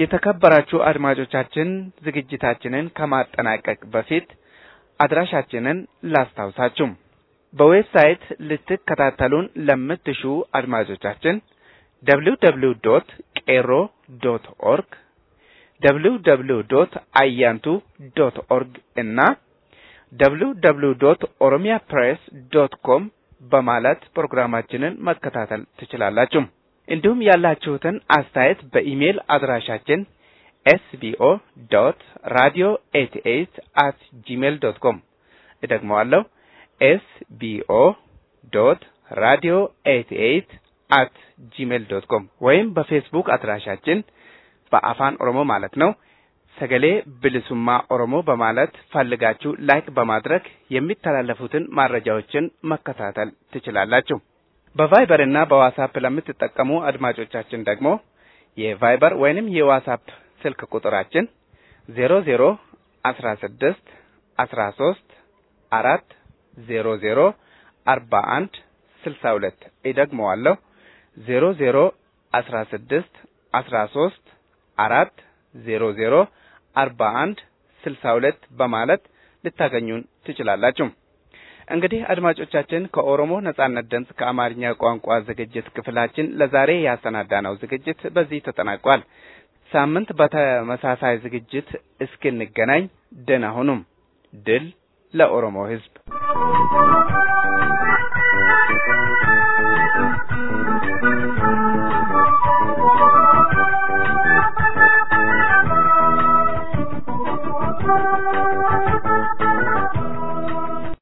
የተከበራችሁ አድማጮቻችን ዝግጅታችንን ከማጠናቀቅ በፊት አድራሻችንን ላስታውሳችሁ። በዌብሳይት ልትከታተሉን ለምትሹ አድማጮቻችን ደብሊው ደብሊው ዶት ቄሮ ዶት ኦርግ ደብሊው ደብሊው ዶት አያንቱ ዶት ኦርግ እና ደብሊው ደብሊው ዶት ኦሮሚያ ፕሬስ ዶት ኮም በማለት ፕሮግራማችንን መከታተል ትችላላችሁ። እንዲሁም ያላችሁትን አስተያየት በኢሜይል አድራሻችን ኤስቢኦ ዶት ራዲዮ ኤት ኤት አት ጂሜል ዶት ኮም እደግመዋለሁ ኤስቢኦ ዶት ራዲዮ ኤት ኤት አት ጂሜል ዶት ኮም ወይም በፌስቡክ አድራሻችን በአፋን ኦሮሞ ማለት ነው ሰገሌ ብልሱማ ኦሮሞ በማለት ፈልጋችሁ ላይክ በማድረግ የሚተላለፉትን መረጃዎችን መከታተል ትችላላችሁ። በቫይበር እና በዋትስአፕ ለምትጠቀሙ አድማጮቻችን ደግሞ የቫይበር ወይንም የዋትስአፕ ስልክ ቁጥራችን ዜሮ ዜሮ አስራ ስድስት አስራ ሶስት አራት ዜሮ ዜሮ አርባ አንድ ስልሳ ሁለት ይደግመዋለሁ ዜሮ ዜሮ አስራ ስድስት አስራ ሶስት አራት ዜሮ ዜሮ አርባ አንድ ስልሳ ሁለት በማለት ልታገኙን ትችላላችሁ። እንግዲህ አድማጮቻችን ከኦሮሞ ነጻነት ድምፅ ከአማርኛ ቋንቋ ዝግጅት ክፍላችን ለዛሬ ያሰናዳነው ዝግጅት በዚህ ተጠናቋል። ሳምንት በተመሳሳይ ዝግጅት እስክንገናኝ ደህና ሁኑም። ድል ለኦሮሞ ሕዝብ!